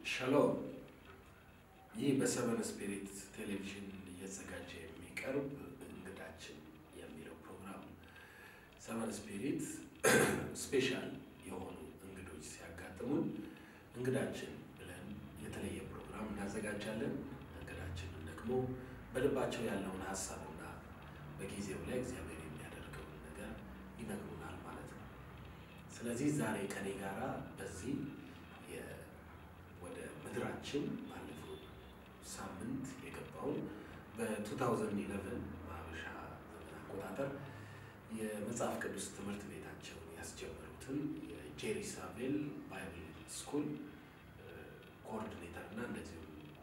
ሻሎም። ይህ በሰቨን ስፒሪት ቴሌቪዥን እየተዘጋጀ የሚቀርብ እንግዳችን የሚለው ፕሮግራም ሰቨን ስፒሪት ስፔሻል የሆኑ እንግዶች ሲያጋጥሙን እንግዳችን ብለን የተለየ ፕሮግራም እናዘጋጃለን። እንግዳችንን ደግሞ በልባቸው ያለውን ሀሳብና በጊዜው ላይ እግዚአብሔር የሚያደርገውን ነገር ይነግሩናል ማለት ነው። ስለዚህ ዛሬ ከኔ ጋራ በዚህ ወደ ምድራችን ባለፈው ሳምንት የገባውን በ2011 በሀበሻ ዘመን አቆጣጠር የመጽሐፍ ቅዱስ ትምህርት ቤታቸውን ያስጀመሩትን የጄሪሳቤል ባይብል ስኩል ኮኦርዲኔተር እና እንደዚሁም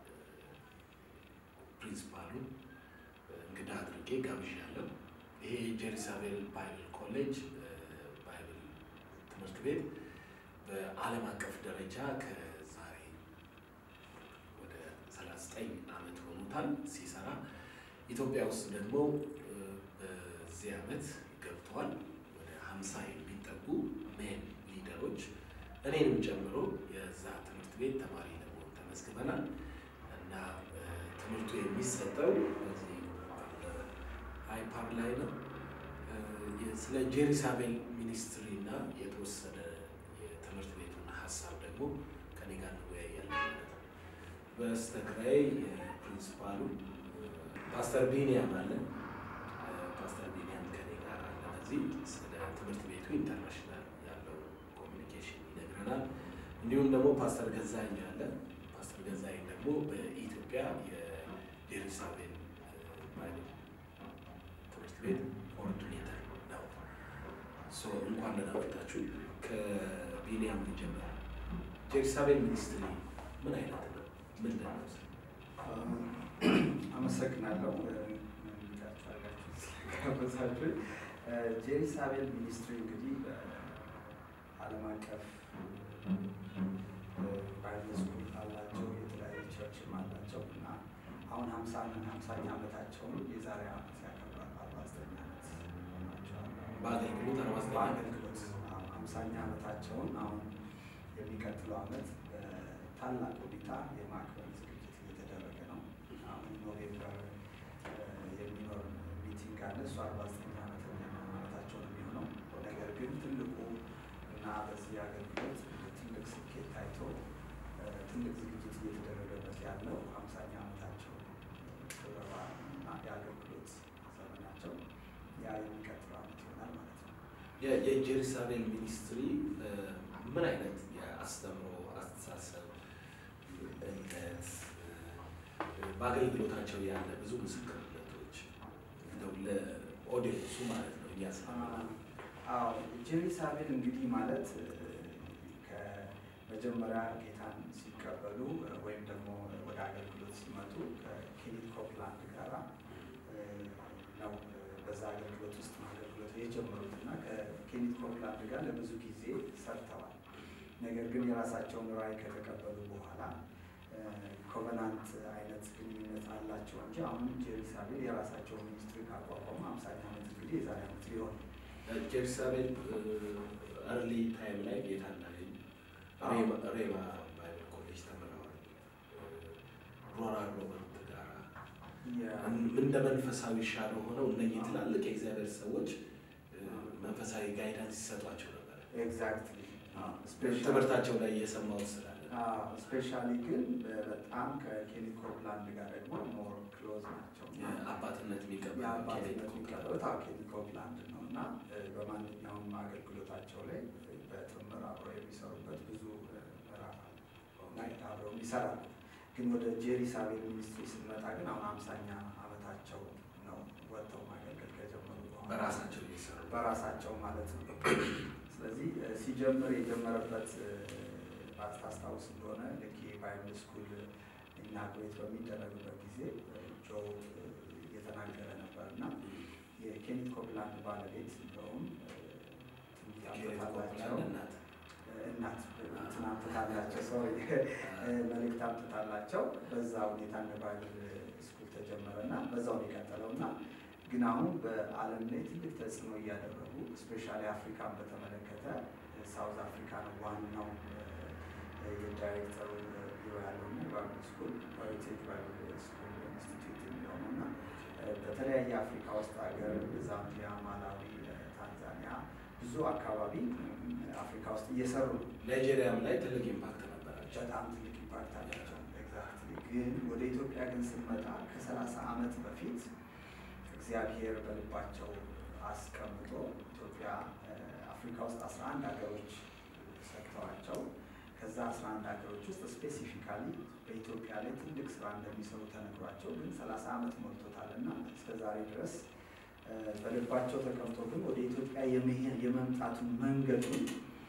ፕሪንሲፓሉን እንግዳ አድርጌ ጋብዣለሁ። ይሄ ጄሪሳቤል ባይብል ኮሌጅ ባይብል ትምህርት ቤት በዓለም አቀፍ ደረጃ ከዛሬ ወደ 39 ዓመት ሆኖታል ሲሰራ። ኢትዮጵያ ውስጥ ደግሞ በዚህ ዓመት ገብተዋል ወደ 50 የሚጠጉ ሜን ሊደሮች እኔንም ጨምሮ የዛ ትምህርት ቤት ተማሪ ለመሆን ተመዝግበናል እና ትምህርቱ የሚሰጠው በዚህ አይፓር ላይ ነው። ስለ ጄሪሳቤል ሚኒስትሪ እና የተወሰነ የትምህርት ቤቱን ሀሳብ ደግሞ ከኔ ጋር እንወያያለን ማለት ነው። በስተግራይ የፕሪንሲፓሉ ፓስተር ቢኒያም አለ። ፓስተር ቢኒያም ከኔ ጋር አለ። በዚህ ስለ ትምህርት ቤቱ ኢንተርናሽናል ያለው ኮሚኒኬሽን ይነግረናል። እንዲሁም ደግሞ ፓስተር ገዛኝ አለ። ፓስተር ገዛኝ ደግሞ በኢትዮጵያ የጄሩሳሌም ባይብል ትምህርት ቤት ኮኦርዲኔተር ነው። እንኳን ደህና መጣችሁ። ከቢኒያም ልጀምር። ጄሩሳሌም ሚኒስትሪ ምን አይነት ነው? ምንድን ነው? አመሰግናለሁ እንዲቃችሁ አድርጋችሁ ስለጋበዛችሁ። ጄሩሳሌም ሚኒስትሪ እንግዲህ በዓለም አቀፍ ባይብል ስኩል አላቸው፣ የተለያዩ ቸርችም አላቸው እና አሁን ሀምሳ ሀምሳኛ ዓመታቸውን የዛሬ ዓመት ያከብራል። አርባ ዘጠኝ ዓመት ሆናቸዋል። በአገልግሎት አርባ ዘጠኝ በአገልግሎት ሀምሳኛ ዓመታቸውን አሁን የሚቀጥለው ዓመት በታላቅ ሁኔታ የማክበር ዝግጅት እየተደረገ ነው። አሁን ኖቬምበር የሚኖር ሚቲንግ አለ። እሱ አርባ ዘጠኝ ዓመተኛ ዓመታቸው ነው የሚሆነው። ነገር ግን ትልቁ እና በዚህ አገልግሎት ትልቅ ስኬት ታይቶ ትልቅ ዝግጅት እየተደረገበት ያለው ሀምሳኛ ዓመታቸው ክብረ በዓል እና የአገልግሎት ዘመናቸው ያ የሚቀጥለው ዓመት ይሆናል ማለት ነው። የጄሩሳሌም ሚኒስትሪ ምን አይነት የአስተምሮ አስተሳሰብ፣ እምነት በአገልግሎታቸው ያለ ብዙ ምስክርነቶች እንደው ለኦዲየንሱ ማለት ነው እያስማ አዎ ጄሩሳሌም እንግዲህ ማለት ከመጀመሪያ ጌታን ሲቀበሉ ወይም ደግሞ ወደ አገልግሎት ሲመጡ ከኬኔት ኮፕላንድ ጋራ ነው በዛ አገልግሎት ውስጥ አገልግሎት የጀመሩት እና ከኬኔት ኮፕላንድ ጋር ለብዙ ጊዜ ሰርተዋል። ነገር ግን የራሳቸውን ራዕይ ከተቀበሉ በኋላ ኮቨናንት አይነት ግንኙነት አላቸው እንጂ አሁን ጄሩሳሌም የራሳቸውን ሚኒስትሪ ካቋቋሙ አምሳኛ ዓመት እንግዲህ የዛሬ ዓመት ሊሆን ጄሩሳሌም እርሊ ታይም ላይ ጌታ እናገኝ ሬማ ባይብል ኮሌጅ ተምረዋል። ሮናልድ ሮበርት ጋራ እንደ መንፈሳዊ ሻዶ ሆነው እነኚህ ትላልቅ የእግዚአብሔር ሰዎች መንፈሳዊ ጋይዳንስ ይሰጧቸው ነበር። ኤግዛክትሊ ትምህርታቸው ላይ እየሰማሁት ስላለ ስፔሻሊ ግን በጣም ከኬኔት ኮፕላንድ ጋር ደግሞ ሞር ክሎዝ ናቸው። አባትነት የአባትነት የሚቀበሉት ኬኔት ኮፕላንድ ነው እና በማንኛውም አገልግሎታቸው ላይ በጥምር አብረው የሚሰሩበት ብዙ ምዕራፍ አለ እና አብረው ይሰራሉ። ግን ወደ ጄሩሳሌም ሚኒስትሪ ስንመጣ ግን አሁን አምሳኛ ዓመታቸው ነው ወጥተው ማገልገል ከጀመሩ በኋላ በራሳቸው እየሰሩ በራሳቸው ማለት ነው። ስለዚህ ሲጀምር የጀመረበት ታስታውስ እንደሆነ ልክ ባይብል ስኩል ኢናግሬት በሚደረግበት ጊዜ ጆ እየተናገረ ነበር እና የኬኔት ኮፕላንድ ባለቤት እንደውም ትንቢት አምጥታላቸው እናት እንትን አምጥታላቸው ሶሪ መልእክት አምጥታላቸው በዛ ሁኔታ እንደ ባይብል ስኩል ተጀመረ እና በዛው የቀጠለው እና ግን አሁን በዓለም ላይ ትልቅ ተጽዕኖ እያደረጉ ስፔሻሊ አፍሪካን በተመለከተ ሳውዝ አፍሪካ ነው ዋናው የዳይሬክተሩ ቢሮ ስኩል ሄሪቴጅ ባይብል ስኩል ኢንስቲትዩት የሚለው ነው እና በተለያየ አፍሪካ ውስጥ ሀገር ዛምቢያ፣ ማላዊ፣ ታንዛኒያ ብዙ አካባቢ አፍሪካ ውስጥ እየሰሩ ነው። ናይጄሪያም ላይ ትልቅ ኢምፓክት ነበራቸው። በጣም ትልቅ ኢምፓክት አላቸው። ኤግዛክትሊ ግን ወደ ኢትዮጵያ ግን ስንመጣ ከሰላሳ ዓመት በፊት እግዚአብሔር በልባቸው አስቀምጦ ኢትዮጵያ አፍሪካ ውስጥ አስራ አንድ ሀገሮች ሰጥተዋቸው ከዛ አስራ አንድ ሀገሮች ውስጥ ስፔሲፊካሊ በኢትዮጵያ ላይ ትልቅ ስራ እንደሚሰሩ ተነግሯቸው ግን ሰላሳ ዓመት ሞልቶታል እና እስከ ዛሬ ድረስ በልባቸው ተቀምጦ ግን ወደ ኢትዮጵያ የመምጣቱን መንገዱን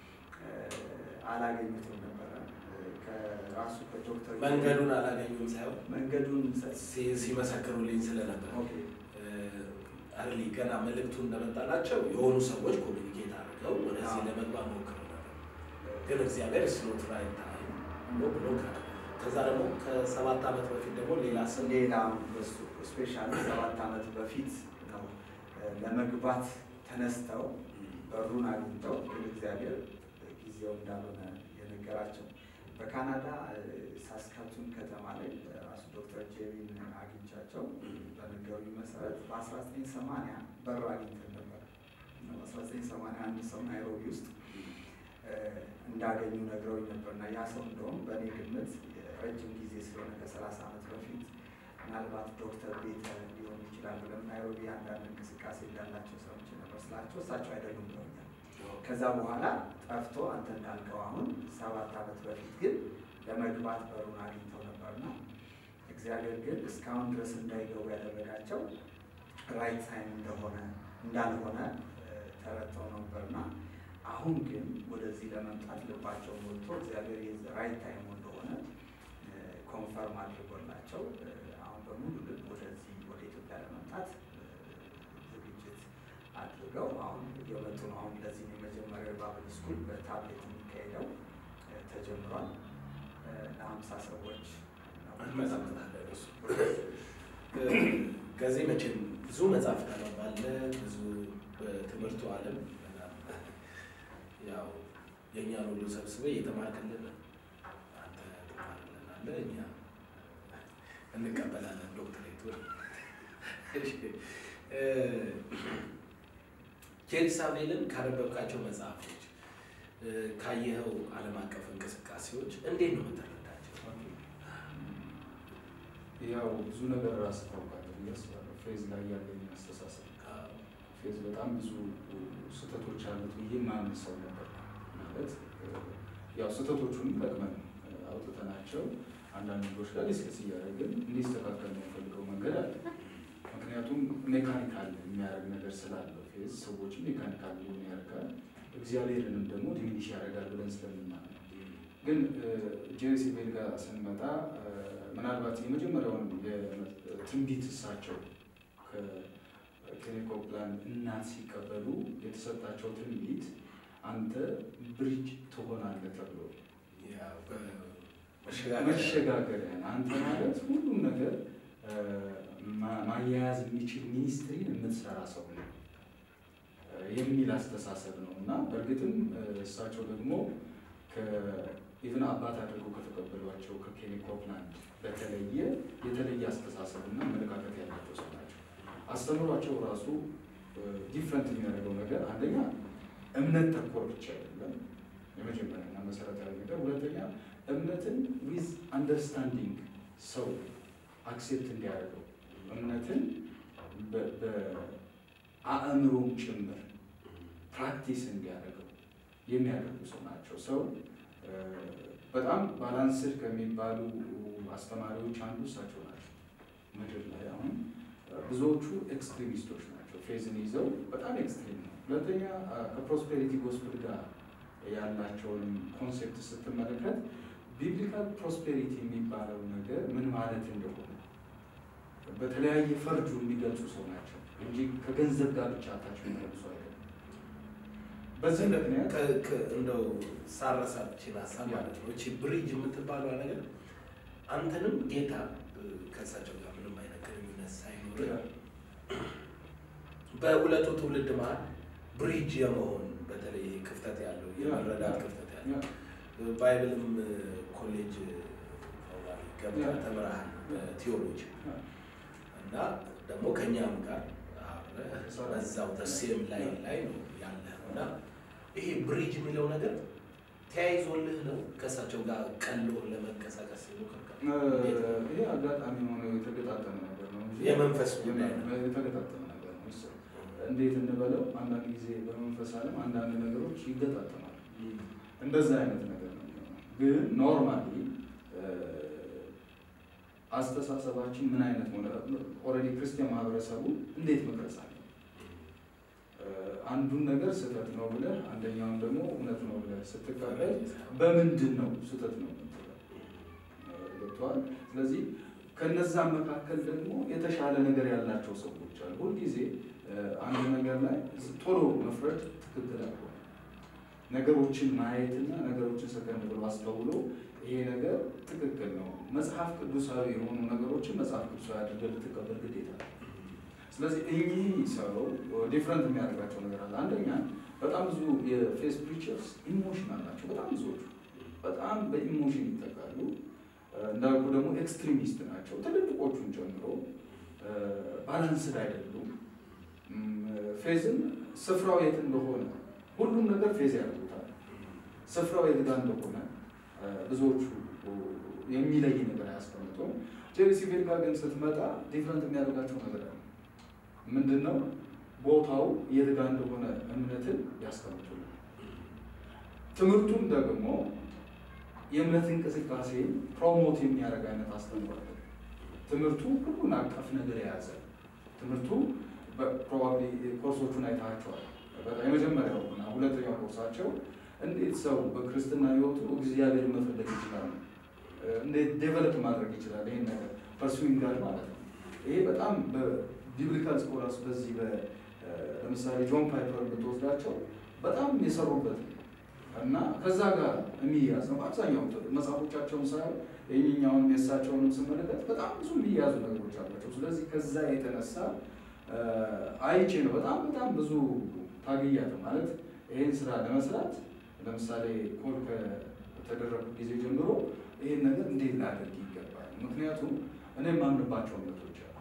አላገኙትም ነበረ። ከራሱ ከዶክተር መንገዱን አላገኙም ሳይሆን መንገዱን ሲመሰክሩልኝ ስለነበር ኦኬ አርሊ ገና መልእክቱ እንደመጣላቸው የሆኑ ሰዎች ኮሚኒኬት አድርገው ወደዚህ ለመግባት ሞክረው ነበር። ግን እግዚአብሔር ስሎት ራይት ታይም ብሎ ብሎ ከዛ ደግሞ ከሰባት ዓመት በፊት ደግሞ ሌላ ስም ሌላ በሱ ስፔሻሊ ሰባት ዓመት በፊት ነው ለመግባት ተነስተው በሩን አግኝተው ግን እግዚአብሔር ጊዜው እንዳልሆነ የነገራቸው በካናዳ ሳስካቱን ከተማ ላይ ራሱ ዶክተር ጄሪን አግኝቻቸው በነገሩኝ መሰረት በ1980 በር አግኝተን ነበር። በ1980 አንድ ሰው ናይሮቢ ውስጥ እንዳገኙ ነግረውኝ ነበር እና ያ ሰው እንደውም በእኔ ግምት ረጅም ጊዜ ስለሆነ ከ30 ዓመት በፊት ምናልባት ዶክተር ቤተ ሊሆን ይችላል ብለን ናይሮቢ አንዳንድ እንቅስቃሴ እንዳላቸው ሰዎች ነበር ስላቸው እሳቸው አይደሉም ብለውኛል። ከዛ በኋላ ጠፍቶ አንተ እንዳልከው አሁን ሰባት ዓመት በፊት ግን ለመግባት በሩን አግኝተው ነበርና እግዚአብሔር ግን እስካሁን ድረስ እንዳይገቡ ያደረጋቸው ራይት ታይም እንደሆነ እንዳልሆነ ተረድተው ነበርና አሁን ግን ወደዚህ ለመምጣት ልባቸው ሞልቶ እግዚአብሔር ራይት ታይም እንደሆነ ኮንፈርም አድርጎላቸው አሁን በሙሉ ልብ ወደዚህ ወደ ኢትዮጵያ ለመምጣት ዝግጅት አድርገው አሁን እየመጡ ነው። አሁን ለዚህ የመጀመሪያው ባብል ስኩል በታብሌት የሚካሄደው ተጀምሯል። ለሀምሳ ሰዎች እንመጣበታለን። እሱ ከዚህ መቼም ብዙ መጽሐፍ ታነባለህ፣ ብዙ በትምህርቱ ዓለም ያው የእኛን ሁሉ ሰብስበህ እየተማርክልን ነው። አንተ ትማርልናለህ፣ እኛ እንቀበላለን ዶክትሬቱን። ጄሩሳሌምን ካነበብካቸው መጽሐፎች ካየኸው ዓለም አቀፍ እንቅስቃሴዎች እንዴት ነው የምትረዳቸው? ያው ብዙ ነገር ራስ ታውቃለህ ብዬ አስባለሁ። ፌዝ ላይ ያለኝ አስተሳሰብ ፌዝ በጣም ብዙ ስህተቶች አሉት ብዬ ማምን ሰው ነበር። ማለት ያው ስህተቶቹን ጠቅመን አውጥተናቸው አንዳንድ ነገሮች ጋር ዲስከስ እያደረግን እንዲስተካከል የምንፈልገው መንገድ አለ። ምክንያቱም ሜካኒካል የሚያደርግ ነገር ስላለው ፌዝ ሰዎችን ሜካኒካል ሊሆን ያደርጋል፣ እግዚአብሔርንም ደግሞ ዲሚኒሽ ያደርጋል ብለን ስለምናምን ነው። ግን ጄሲ ቤል ጋር ስንመጣ ምናልባት የመጀመሪያውን የትንቢት እሳቸው ከኬኔኮፕላን እናት ሲቀበሉ የተሰጣቸው ትንቢት አንተ ብሪጅ ትሆናለህ ተብሎ መሸጋገሪያን አንተ ማለት ሁሉም ነገር ማያያዝ የሚችል ሚኒስትሪን የምትሰራ ሰው ነው የሚል አስተሳሰብ ነው እና በእርግጥም እሳቸው ደግሞ ኢቭን አባት አድርገው ከተቀበሏቸው ከኬኒ ኮፕላንድ በተለየ የተለየ አስተሳሰብ እና አመለካከት ያላቸው ሰው ናቸው። አስተምሯቸው ራሱ ዲፍረንት የሚያደርገው ነገር አንደኛ እምነት ተኮር ብቻ አይደለም፣ የመጀመሪያና መሰረታዊ ነገር። ሁለተኛ እምነትን ዊዝ አንደርስታንዲንግ ሰው አክሴፕት እንዲያደርገው እምነትን በአእምሮም ጭምር ፕራክቲስ እንዲያደርገው የሚያደርጉ ሰው ናቸው። ሰው በጣም ባላንስድ ከሚባሉ አስተማሪዎች አንዱ እሳቸው ናቸው። ምድር ላይ አሁን ብዙዎቹ ኤክስትሪሚስቶች ናቸው። ፌዝን ይዘው በጣም ኤክስትሪም ነው። ሁለተኛ ከፕሮስፔሪቲ ጎስፕል ጋር ያላቸውንም ኮንሴፕት ስትመለከት ቢብሊካል ፕሮስፔሪቲ የሚባለው ነገር ምን ማለት እንደሆነ በተለያየ ፈርጁ የሚገልጹ ሰው ናቸው እንጂ ከገንዘብ ጋር ብቻ አታቸው የሚገልጹ አይደለም። በዚህ ምክንያት እንደው ሳረሳ ብችን ሀሳብ ማለት ነው። እቺ ብሪጅ የምትባለው ነገር አንተንም ጌታ ከእሳቸው ጋር ምንም አይነት ግንኙነት ሳይኖር በሁለቱ ትውልድ መሀል ብሪጅ የመሆን በተለይ ክፍተት ያለው የመረዳት ክፍተት ያለው ባይብልም ኮሌጅ ገብተህ ተምረሃል በቲዮሎጂ እና ደግሞ ከእኛም ጋር አብረህ በዛው ተሴም ላይ ላይ ነው ያለህ እና ይሄ ብሪጅ የሚለው ነገር ተያይዞልህ ነው ከእሳቸው ጋር ቀሎ ለመንቀሳቀስ የሞከርከው? ይሄ አጋጣሚ ሆኖ የተገጣጠመ ነገር ነው እንጂ የመንፈስ ጉዳይ ነው። የተገጣጠመ ነገር ነው። እሱ እንዴት እንበለው፣ አንዳንድ ጊዜ በመንፈስ ዓለም አንዳንድ ነገሮች ይገጣጠማሉ። እንደዛ አይነት ነገር ነው የሚሆነው። ግን ኖርማሊ አስተሳሰባችን ምን አይነት ሆነ ኦልሬዲ ክርስቲያን ማህበረሰቡ እንዴት መቅረጽ አለ አንዱን ነገር ስህተት ነው ብለህ አንደኛውን ደግሞ እውነት ነው ብለህ ስትቀበል በምንድን ነው ስህተት ነው የምትለው? ገብቶሃል? ስለዚህ ከነዛ መካከል ደግሞ የተሻለ ነገር ያላቸው ሰዎች አሉ። ሁልጊዜ አንድ ነገር ላይ ቶሎ መፍረድ ትክክል አልሆነ። ነገሮችን ማየትና ነገሮችን ሰከንድ ብሎ አስተውሎ ይሄ ነገር ትክክል ነው፣ መጽሐፍ ቅዱሳዊ የሆኑ ነገሮችን መጽሐፍ ቅዱሳዊ አድርገህ ልትቀበል ግዴታ ነው። ስለዚህ እኚህ ሰው ዲፍረንት የሚያደርጋቸው ነገር አለ። አንደኛ በጣም ብዙ የፌስ ፕሪቸርስ ኢሞሽናል ናቸው። በጣም ብዙዎቹ በጣም በኢሞሽን ይጠቃሉ። እንዳልኩ ደግሞ ኤክስትሪሚስት ናቸው። ትልልቆቹን ጨምሮ ባላንስድ አይደሉም። ፌዝን ስፍራው የት እንደሆነ ሁሉም ነገር ፌዝ ያደርጉታል። ስፍራው የት ጋር እንደሆነ ብዙዎቹ የሚለይ ነገር አያስቀምጡም። ጄሪ ሲቪል ጋር ግን ስትመጣ ዲፍረንት የሚያደርጋቸው ነገር አለ። ምንድን ነው ቦታው የት ጋር እንደሆነ እምነትን ያስቀምጡልን። ትምህርቱም ደግሞ የእምነት እንቅስቃሴ ፕሮሞት የሚያደርግ አይነት አስተምሯል። ትምህርቱ ሁሉን አቀፍ ነገር የያዘ ትምህርቱ ፕሮባብሊ ኮርሶቹን አይታቸዋል። የመጀመሪያው እና ሁለተኛው ኮርሳቸው እንዴት ሰው በክርስትና ሕይወቱ እግዚአብሔር መፈለግ ይችላል፣ እንዴት ዴቨሎፕ ማድረግ ይችላል፣ ይሄን ነገር ፐርሱዊንግ ጋር ማለት ነው። ይሄ በጣም ቢብሊካል ስኮላርስ በዚህ ለምሳሌ ጆን ፓይፐር ብትወስዳቸው በጣም የሰሩበት እና ከዛ ጋር የሚያዝ ነው። አብዛኛው መጽሐፎቻቸውን ሳይሆን የኛውን የእሳቸውንም ስመለከት በጣም ብዙ የሚያዙ ነገሮች አላቸው። ስለዚህ ከዛ የተነሳ አይቼ ነው በጣም በጣም ብዙ ታግያለሁ ማለት ይህን ስራ ለመስራት ለምሳሌ ኮል ከተደረጉ ጊዜ ጀምሮ ይህን ነገር እንዴት ላደርግ ይገባል። ምክንያቱም እኔ የማምንባቸው እምነቶች አሉ።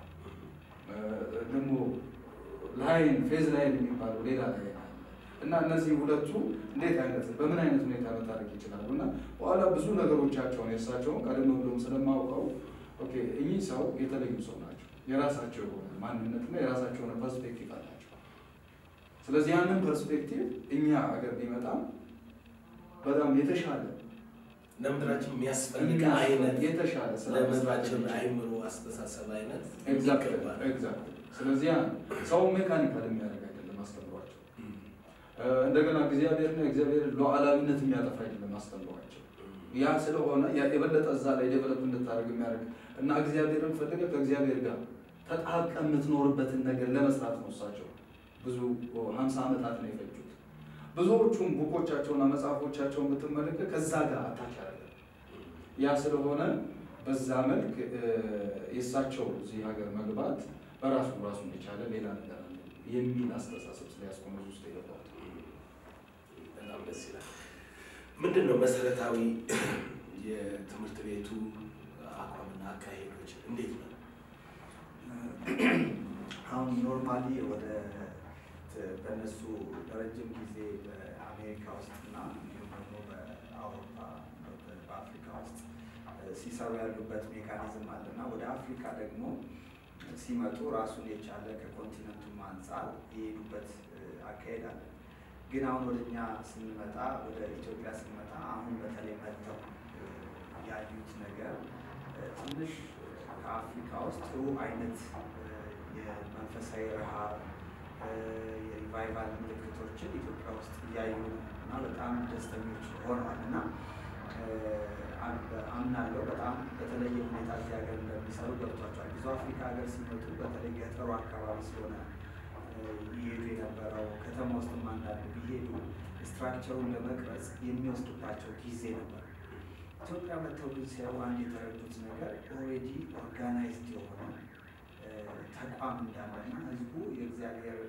ደግሞ ላይን ፌዝ ላይን የሚባለው ሌላ ላይን አለ እና እነዚህ ሁለቱ እንዴት አይነት በምን አይነት ሁኔታ መታረቅ ይችላሉ እና በኋላ ብዙ ነገሮቻቸውን የእሳቸውን ቀደም ብሎም ስለማውቀው ኦኬ እኚህ ሰው የተለዩ ሰው ናቸው። የራሳቸው የሆነ ማንነትና የራሳቸው የሆነ ፐርስፔክቲቭ አላቸው። ስለዚህ ያንን ፐርስፔክቲቭ እኛ አገር ቢመጣም በጣም የተሻለ ለምድራችን የሚያስፈልግ አይነት የተሻለ ስራ ለምድራችን አይምሮ አስተሳሰብ አይነት ኤግዛክትሊ ይገባል። ኤግዛክትሊ። ስለዚህ ያ ሰው ሜካኒካል የሚያደርግ አይደለም አስተምሯቸው። እንደገና እግዚአብሔርና እግዚአብሔር ሉዓላዊነት የሚያጠፋ አይደለም አስተምሯቸው። ያ ስለሆነ ያ የበለጠ እዛ ላይ ዴቨሎፕ እንድታደርግ የሚያደርግ እና እግዚአብሔርን ፈልገ ከእግዚአብሔር ጋር ተጣብቀ የምትኖርበትን ነገር ለመስራት ነው። እሳቸው ብዙ ሀምሳ ዓመታት ነው የፈጁት። ብዙዎቹም ቡኮቻቸውና መጽሐፎቻቸውን ብትመለከት ከዛ ጋር አታች ያደርጋል። ያ ስለሆነ በዛ መልክ የእሳቸው እዚህ ሀገር መግባት በራሱ ራሱን የቻለ ሌላ ነገር አለ የሚል አስተሳሰብ ስለያስቆመ ውስጥ የገባት በጣም ደስ ይላል። ምንድን ነው መሰረታዊ የትምህርት ቤቱ አቋምና አካሄዶች እንዴት ነው? አሁን ኖርማሊ ወደ በእነሱ ለረጅም ጊዜ በአሜሪካ ውስጥ እና እንዲሁም ደግሞ በአውሮፓ በአፍሪካ ውስጥ ሲሰሩ ያሉበት ሜካኒዝም አለ እና ወደ አፍሪካ ደግሞ ሲመጡ ራሱን የቻለ ከኮንቲነንቱም አንጻር የሄዱበት አካሄድ አለ። ግን አሁን ወደ እኛ ስንመጣ ወደ ኢትዮጵያ ስንመጣ አሁን በተለይ መጥተው ያዩት ነገር ትንሽ ከአፍሪካ ውስጥ ጥሩ አይነት የመንፈሳዊ ረሃብ የሪቫይቫል ምልክቶችን ኢትዮጵያ ውስጥ እያዩ እና በጣም ደስተኞች ሆነዋል እና አምናለሁ በጣም በተለየ ሁኔታ እዚህ ሀገር እንደሚሰሩ ገብቷቸዋል። ብዙ አፍሪካ ሀገር ሲመጡ በተለይ ገጠሩ አካባቢ ስለሆነ ይሄዱ የነበረው ከተማ ውስጥም አንዳንድ ቢሄዱ ስትራክቸሩን ለመቅረጽ የሚወስድባቸው ጊዜ ነበር። ኢትዮጵያ መጥተው ግን ሲያዩ አንድ የተረዱት ነገር ኦልሬዲ ኦርጋናይዝድ የሆነ ተቋም እንዳለና ህዝቡ የእግዚአብሔርን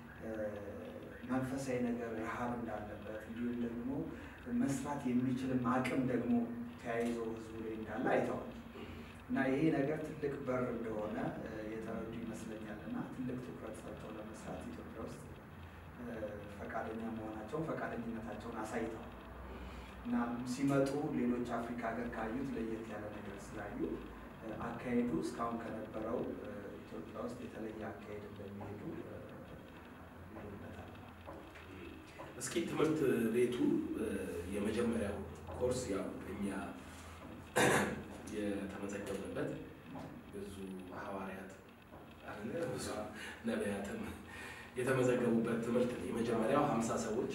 መንፈሳዊ ነገር ረሃብ እንዳለበት እንዲሁም ደግሞ መስራት የሚችልም አቅም ደግሞ ተያይዞ ህዝቡ ላይ እንዳለ አይተዋል። እና ይሄ ነገር ትልቅ በር እንደሆነ የተረዱ ይመስለኛል እና ትልቅ ትኩረት ሰጥተው ለመስራት ኢትዮጵያ ውስጥ ፈቃደኛ መሆናቸውን ፈቃደኝነታቸውን አሳይተዋል እና ሲመጡ ሌሎች አፍሪካ ሀገር ካዩት ለየት ያለ ነገር ስላዩ አካሄዱ እስካሁን ከነበረው ኢትዮጵያ ውስጥ የተለየ አካሄድ እንደሚሄዱ ይሉበታል። እስኪ ትምህርት ቤቱ የመጀመሪያው ኮርስ ያው እኛ የተመዘገብንበት ብዙ ሐዋርያት አለ ብዙ ነቢያትም የተመዘገቡበት ትምህርት ነው። የመጀመሪያው ሀምሳ ሰዎች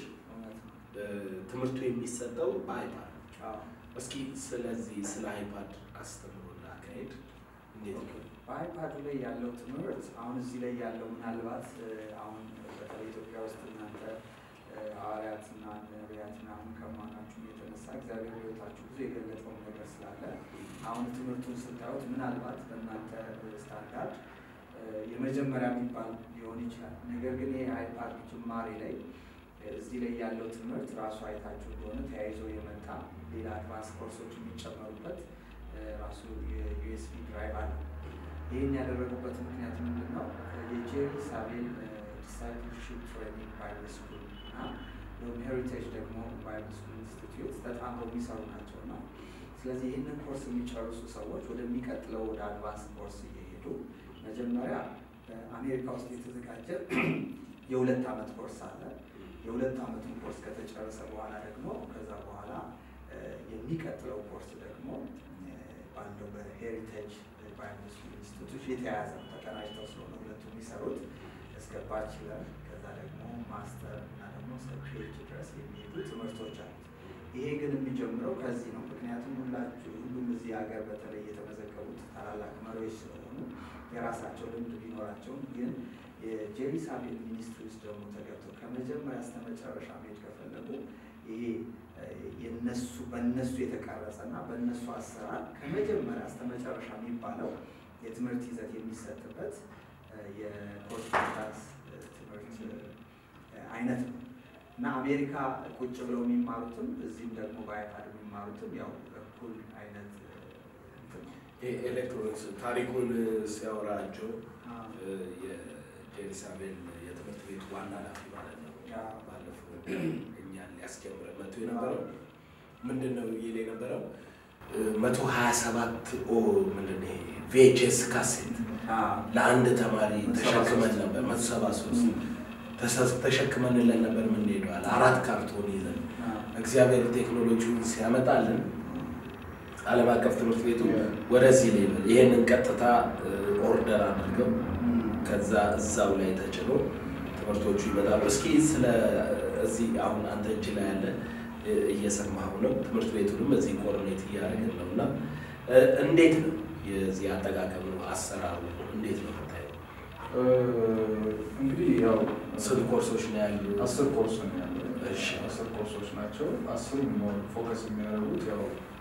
ትምህርቱ የሚሰጠው በአይፓድ እስኪ ስለዚህ ስለ አይፓድ አስተምሮና አካሄድ እንዴት ነው? በአይፓዱ ላይ ያለው ትምህርት አሁን እዚህ ላይ ያለው ምናልባት አሁን በተለይ ኢትዮጵያ ውስጥ እናንተ ሐዋርያትና ነቢያት ምናምን ከመሆናችሁ የተነሳ እግዚአብሔር ሕይወታችሁ ብዙ የገለጠውን ነገር ስላለ አሁን ትምህርቱን ስታዩት ምናልባት በእናንተ ስታንዳርድ የመጀመሪያ የሚባል ሊሆን ይችላል። ነገር ግን ይህ አይፓድ ጅማሬ ላይ እዚህ ላይ ያለው ትምህርት ራሱ አይታችሁ እንደሆነ ተያይዞ የመጣ ሌላ አድቫንስ ኮርሶች የሚጨመሩበት ራሱ የዩኤስቢ ድራይቭ አለ። ይህን ያደረጉበት ምክንያት ምንድን ነው? የጄሪ ሳቤል ዲሳይፕልሺፕ ትሬኒንግ ባይብል ስኩል እና ሎም ሄሪቴጅ ደግሞ ባይብል ስኩል ኢንስቲትዩት ተጣምረው የሚሰሩ ናቸው እና ስለዚህ ይህንን ኮርስ የሚጨርሱ ሰዎች ወደሚቀጥለው ወደ አድቫንስ ኮርስ እየሄዱ መጀመሪያ በአሜሪካ ውስጥ የተዘጋጀ የሁለት ዓመት ኮርስ አለ። የሁለት ዓመቱን ኮርስ ከተጨረሰ በኋላ ደግሞ ከዛ በኋላ የሚቀጥለው ኮርስ ደግሞ ባለው በሄሪቴጅ ባይብል ስኩል ኢንስቲትዩት የተያያዘ ተቀናጅተው ስለሆነ ሁለቱ የሚሰሩት እስከ ባችለር ከዛ ደግሞ ማስተር እና ደግሞ እስከ ፒኤችዲ ድረስ የሚሄዱ ትምህርቶች አሉት። ይሄ ግን የሚጀምረው ከዚህ ነው። ምክንያቱም ሁላችሁ ሁሉም እዚህ ሀገር በተለይ የተመዘገቡት ታላላቅ መሪዎች ስለሆኑ የራሳቸው ልምድ ቢኖራቸውም ግን የጄሪ ሳቤል ሚኒስትሪ ውስጥ ደግሞ ተገብተው ከመጀመሪያ እስከ መጨረሻ መሄድ ከፈለጉ ይሄ የነሱ በእነሱ የተቀረጸ እና በእነሱ አሰራር ከመጀመሪያ እስከ መጨረሻ የሚባለው የትምህርት ይዘት የሚሰጥበት የኮርስፖንዳንስ ትምህርት አይነት ነው እና አሜሪካ ቁጭ ብለው የሚማሩትም እዚህም ደግሞ በአይፓድ የሚማሩትም ያው እኩል አይነት እንትን ነው። ኤሌክትሮኒክስ ታሪኩን ሲያወራቸው የጄሩሳሌም የትምህርት ቤት ዋና ኃላፊ ማለት ነው። ባለፈው እኛን ሊያስጀምረ መቶ የነበረው ምንድን ነው ይል የነበረው መቶ ሀያ ሰባት ኦ ምንድን ነው ቪኤችኤስ ካሴት ለአንድ ተማሪ ተሸክመን ነበር። መቶ ሰባ ሶስት ተሸክመንለን ነበር የምንሄደዋል አራት ካርቶን ይዘን እግዚአብሔር ቴክኖሎጂውን ሲያመጣልን ዓለም አቀፍ ትምህርት ቤቱ ወደዚህ ሌቭል ይሄንን ቀጥታ ኦርደር አድርገው ከዛ እዛው ላይ ተጭኖ ትምህርቶቹ ይመጣሉ። እስኪ ስለ እዚህ አሁን አንተ እጅ ላይ ያለ እየሰማሁ ነው። ትምህርት ቤቱንም እዚህ ኮርኔት እያደረግን ነው እና እንዴት ነው የዚህ አጠቃቀሙ አሰራሩ እንዴት ነው የምታየው? እንግዲህ ያው ስንት ኮርሶች ነው ያሉ? አስር ኮርስ ነው ያለው። እሺ። አስር ኮርሶች ናቸው። አስሩም ፎከስ የሚያደርጉት ያው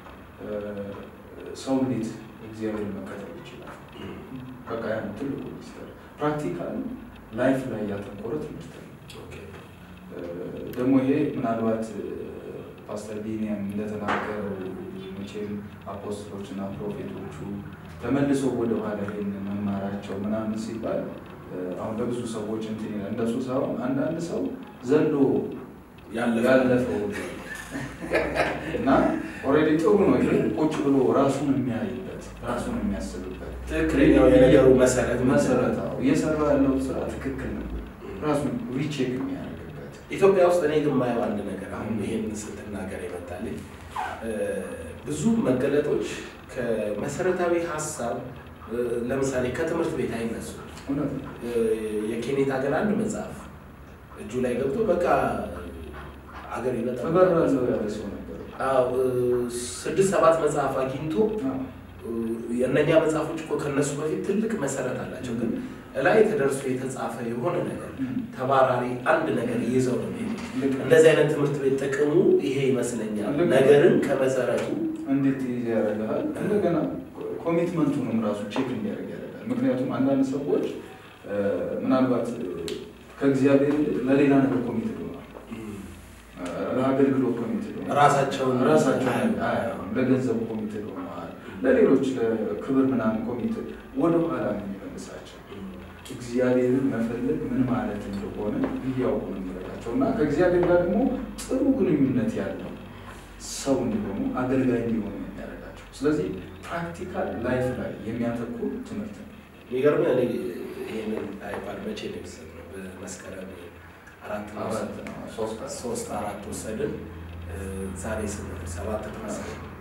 ሰው እንዴት እግዚአብሔርን መከተል ይችላል። በቃ ያ ነው ትልቁ ሚኒስተር ፕራክቲካል ላይፍ ላይ ያተኮረ ትምህርት ነው። ደግሞ ይሄ ምናልባት ፓስተር ቢኒያም እንደተናገረው መቼም አፖስትሎች እና ፕሮፌቶቹ ተመልሶ ወደ ኋላ ይሄን መማራቸው ምናምን ሲባል አሁን ለብዙ ሰዎች እንትን ይላል። እንደሱ ሳይሆን አንዳንድ ሰው ዘሎ ያለፈው እና ኦልሬዲ ጥሩ ነው። ይሄ ቁጭ ብሎ ራሱን የሚያይበት ራሱን የሚያስብበት ትክክለኛው የነገሩ መሰረት መሰረታው እየሰራ ያለው ስራ ትክክል ነው። ራሱን ሪቼክ የሚያደርግበት ኢትዮጵያ ውስጥ እኔ ግን የማየው አንድ ነገር አሁን ይሄን ስትናገር ይመጣልኝ ብዙ መገለጦች ከመሰረታዊ ሀሳብ ለምሳሌ ከትምህርት ቤት አይነሱ። እውነት ነው። የኬኔታ ግን አንድ መጽሐፍ እጁ ላይ ገብቶ በቃ አገር ይበጣል እበራለሁ ያለ ሰው ነበር። አዎ፣ ስድስት ሰባት መጽሐፍ አግኝቶ አዎ። የእነኛ መጽሐፎች እኮ ከነሱ በፊት ትልቅ መሰረት አላቸው። ግን እላይ ተደርሶ የተጻፈ የሆነ ነገር ተባራሪ አንድ ነገር ይዘው ነው የሚሄዱት። ልክ ነው። እንደዚህ አይነት ትምህርት ቤት ጥቅሙ ይሄ ይመስለኛል። ልክ ነው። ነገርን ከመሰረቱ እንዴት ይዘ ያደርግሃል። እንደገና ኮሚትመንቱንም ራሱ ቼክ እንዲያደርግ ያደርጋል። ምክንያቱም አንዳንድ ሰዎች እ፣ ምናልባት እ፣ ከእግዚአብሔር ይልቅ ለሌላ ነገር ኮሚት ሆኗል። ለአገልግሎት ኮሚት ሆኗል። ራሳቸውን ራሳቸውን አያዩም። አያዩም። ለገንዘብ ኮሚት ሆነዋል። ለሌሎች ለክብር ምናምን ኮሚቴ ወደኋላ ነው የሚመልሳቸው። እግዚአብሔርን መፈለግ ምን ማለት እንደሆነ እንዲያውቁ ነው የሚረዳቸው እና ከእግዚአብሔር ጋር ደግሞ ጥሩ ግንኙነት ያለው ሰው እንዲሆኑ አገልጋይ እንዲሆኑ ነው የሚያደርጋቸው። ስለዚህ ፕራክቲካል ላይፍ ላይ የሚያተኩር ትምህርት ነው። የሚገርምህ እኔ ይህንን አይፓድ መቼ ነው የወሰድነው? በመስከረም አራት ነው አራት የወሰድነው። ነው፣ ሶስት አራት። ሶስት አራት ወሰድን። እ፣ ዛሬ ስንት ሰባት ድረስ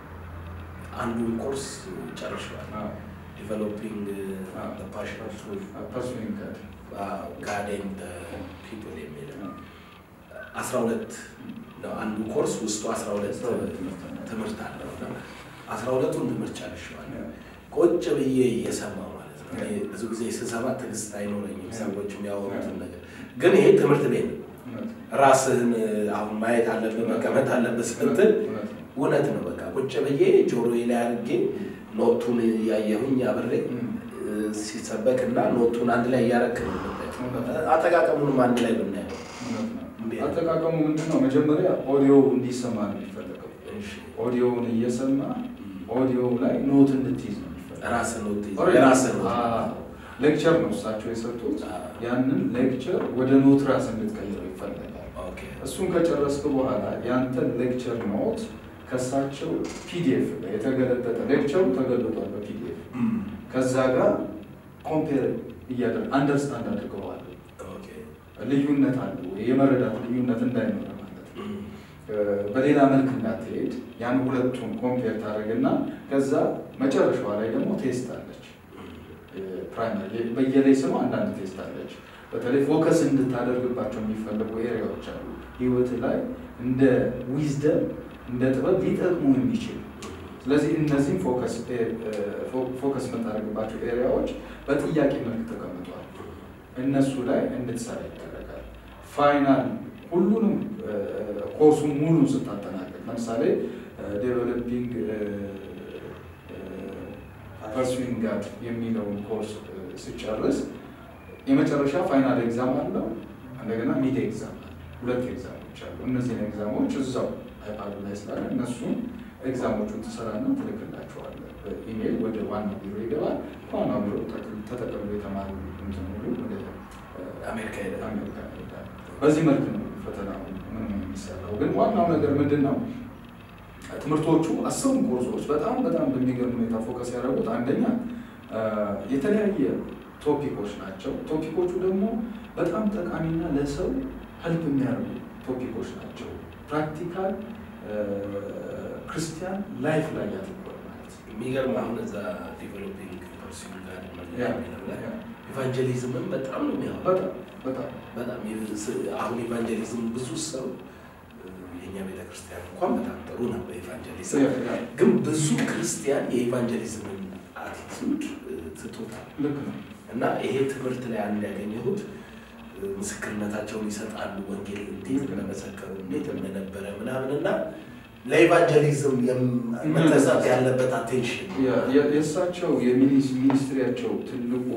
አንዱን ኮርስ ጨርሸዋል። አዎ፣ ዲቨሎፒንግ አዎ። ፓሽን ፐርሱዊንግ ጋድ ጋዴን ፒፕል የሚል አስራ ሁለት ነው አንዱ ኮርስ ውስጡ አስራ ሁለት አስራ ሁለት ትምህርት ነው። ትምህርት አለው እና አስራ ሁለቱን ትምህርት ጨርሼዋለሁ። ቁጭ ብዬ እየሰማሁ ማለት ነው። እኔ ብዙ ጊዜ ስሰማ ትዕግስት አይኖረኝም ሰዎች የሚያወሩትን ነገር፣ ግን ይሄ ትምህርት ቤት ነው። እውነት ራስህን አሁን ማየት አለብህ መቀመጥ አለብህ ስትል እውነት ነው። እውነት ነው። በቃ ቁጭ ብዬ ጆሮዬ ላይ አድርጌ ኖቱን እያየሁኝ አብሬ እም። እ፣ ሲሰበክ እና ኖቱን አንድ ላይ እያረክ ነው የምናየው። አጠቃቀሙንም አንድ ላይ ብናየው እውነት ነው። እንዴት? አጠቃቀሙ ምንድን ነው? መጀመሪያ ኦዲዮ እንዲሰማ ነው የሚፈለገው። እሺ፣ ኦዲዮውን እየሰማ ኦዲዮ ላይ ኖት እንድትይዝ ነው የሚፈለገው። ራስህ ኖት ኦልሬዲ የራስህ ኖት አዎ፣ ሌክቸር ነው እሳቸው የሰጡት። አዎ። ያንን ሌክቸር ወደ ኖት ራስ እንድትቀይረው ይፈለጋል። ኦኬ እሱን ከጨረስክ በኋላ ያንተን ሌክቸር ኖት ከእሳቸው ፒዲኤፍ ላይ የተገለበጠ ሌክቸሩ ተገልጧል በፒዲኤፍ ከዛ ጋር ኮምፔር እያደረግ አንደርስታንድ አድርገዋል። ኦኬ ልዩነት አለ ወይ? የመረዳት ልዩነት እንዳይኖረ ማለት ነው። እም፣ በሌላ መልክ እንዳትሄድ ያን ሁለቱን ኮምፔር ታደርግና ከዛ መጨረሻዋ ላይ ደግሞ ቴስት አለች። ፕራይመሪ በየላይ ስሙ አንዳንድ ቴስት አለች። በተለይ ፎከስ እንድታደርግባቸው የሚፈልጉ ኤሪያዎች አሉ ህይወት ላይ እንደ ዊዝደም እንደ ጥበብ ሊጠቅሙ የሚችሉ ስለዚህ እነዚህም ፎከስ የምታደርግባቸው ኤሪያዎች በጥያቄ መልክ ተቀምጧል። እነሱ ላይ እንድትሰራ ይደረጋል። ፋይናል ሁሉንም ኮርሱን ሙሉ ስታጠናቀቅ ለምሳሌ ዴቨሎፒንግ ፐርሱዊንግ ጋድ የሚለውን ኮርስ ስጨርስ የመጨረሻ ፋይናል ኤግዛም አለው። እንደገና ሚድ ኤግዛም አለ። ሁለት ኤግዛሞች አሉ። እነዚህን ኤግዛሞች እዛው አይፓዱ ላይ ስላለ እነሱን ኤግዛሞቹን ትሰራና ትልክላቸዋለህ። በኢሜይል ወደ ዋናው ቢሮ ይገባል። ዋናው ቢሮ ተጠቅሞ የተማሩ እንትን ሁሉ ወደ አሜሪካ ሄደ አሜሪካ ይሄዳል። በዚህ መልክ ነው ፈተናው ምንም የሚሰራው። ግን ዋናው ነገር ምንድን ነው? ትምህርቶቹ አስሩም ኮርሶች በጣም በጣም በሚገርም ሁኔታ ፎከስ ያደረጉት አንደኛ የተለያየ ቶፒኮች ናቸው። ቶፒኮቹ ደግሞ በጣም ጠቃሚና ለሰው ሄልፕ የሚያደርጉ ቶፒኮች ናቸው። ፕራክቲካል ክርስቲያን ላይፍ ላይ ያተኮረ ማለት ነው። የሚገርም አሁን እዛ ዲቨሎፒንግ ፐርሱዊንግ ጋር ያ፣ የሚለው ላይ ያ። ኢቫንጀሊዝምን በጣም ነው የሚያወራው። በጣም በጣም በጣም የስ- አሁን ኢቫንጀሊዝም ብዙ ሰው የኛ ቤተክርስቲያን እንኳን በጣም ጥሩ ነው በኢቫንጀሊዝም ያ፣ ያ፣ ግን ብዙ ክርስቲያን የኢቫንጀሊዝምን አቲቱድ ትቶታል። ልክ ነው። እና ይሄ ትምህርት ላይ አንድ ያገኘሁት እ፣ ምስክርነታቸውን ይሰጣሉ። ወንጌል እንዴት እንደመሰከሩ እንዴት እንደነበረ ምናምን እና ለኢቫንጀሊዝም የም- መተሰብ ያለበት አቴንሽን የ- የ- የእሳቸው የሚኒስ- ሚኒስትሪያቸው ትልቁ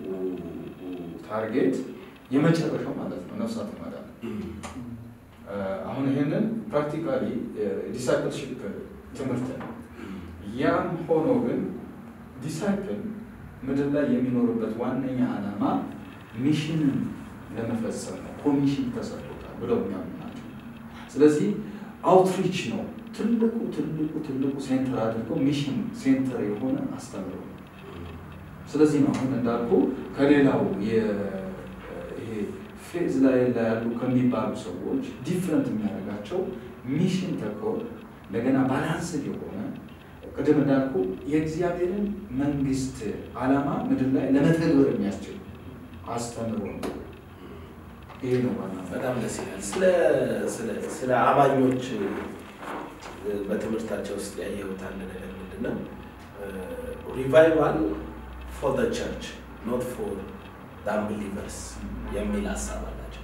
ታርጌት የመጨረሻው ማለት ነው ነፍሳት ማዳን ነው። አሁን ይሄንን ፕራክቲካሊ ዲሳይፕልሽፕ ትምህርት ነው። ያም ሆኖ ግን ዲሳይፕል ምድር ላይ የሚኖርበት ዋነኛ ዓላማ ሚሽንን ለመፈጸም ነው። ኮሚሽን ተሰጥቶታል ብለው የሚያምኑ ናቸው። ስለዚህ አውትሪች ነው ትልቁ ትልቁ ትልቁ ሴንተር አድርገው ሚሽን ሴንተር የሆነ አስተምሮ ነው። ስለዚህ ነው አሁን እንዳልኩ ከሌላው የ- ይሄ ፌዝ ላይ ላይ ያሉ ከሚባሉ ሰዎች ዲፍረንት የሚያደርጋቸው ሚሽን ተኮር እንደገና ባላንስድ የሆነ ቅድም እንዳልኩ የእግዚአብሔርን መንግስት ዓላማ ምድር ላይ ለመተግበር የሚያስችል አስተምሮ ነው። ይሄ ነው ዋና በጣም ደስ ይላል። ስለ ስለ ስለ አማኞች እ፣ በትምህርታቸው ውስጥ ያየሁት አንድ ነገር ምንድን ነው? ሪቫይቫል ፎር ዘ ቸርች ኖት ፎር ዳምብሊቨርስ የሚል ሀሳብ አላቸው።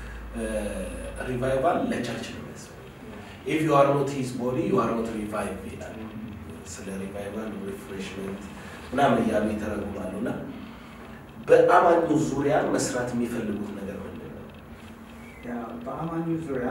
ሪቫይቫል ለቸርች ነው የሚያስፈልገው። ኢፍ ዩ አር ኖት ሂዝ ቦዲ ዩ አር ኖት ሪቫይቭ ይላል። ስለ ሪቫይቫል ሪፍሬሽመንት ምናምን እያሉ ይተረጉማሉ። እና በአማኙ ዙሪያ መስራት የሚፈልጉት ነገር ምንድን ነው? ያ በአማኞች ዙሪያ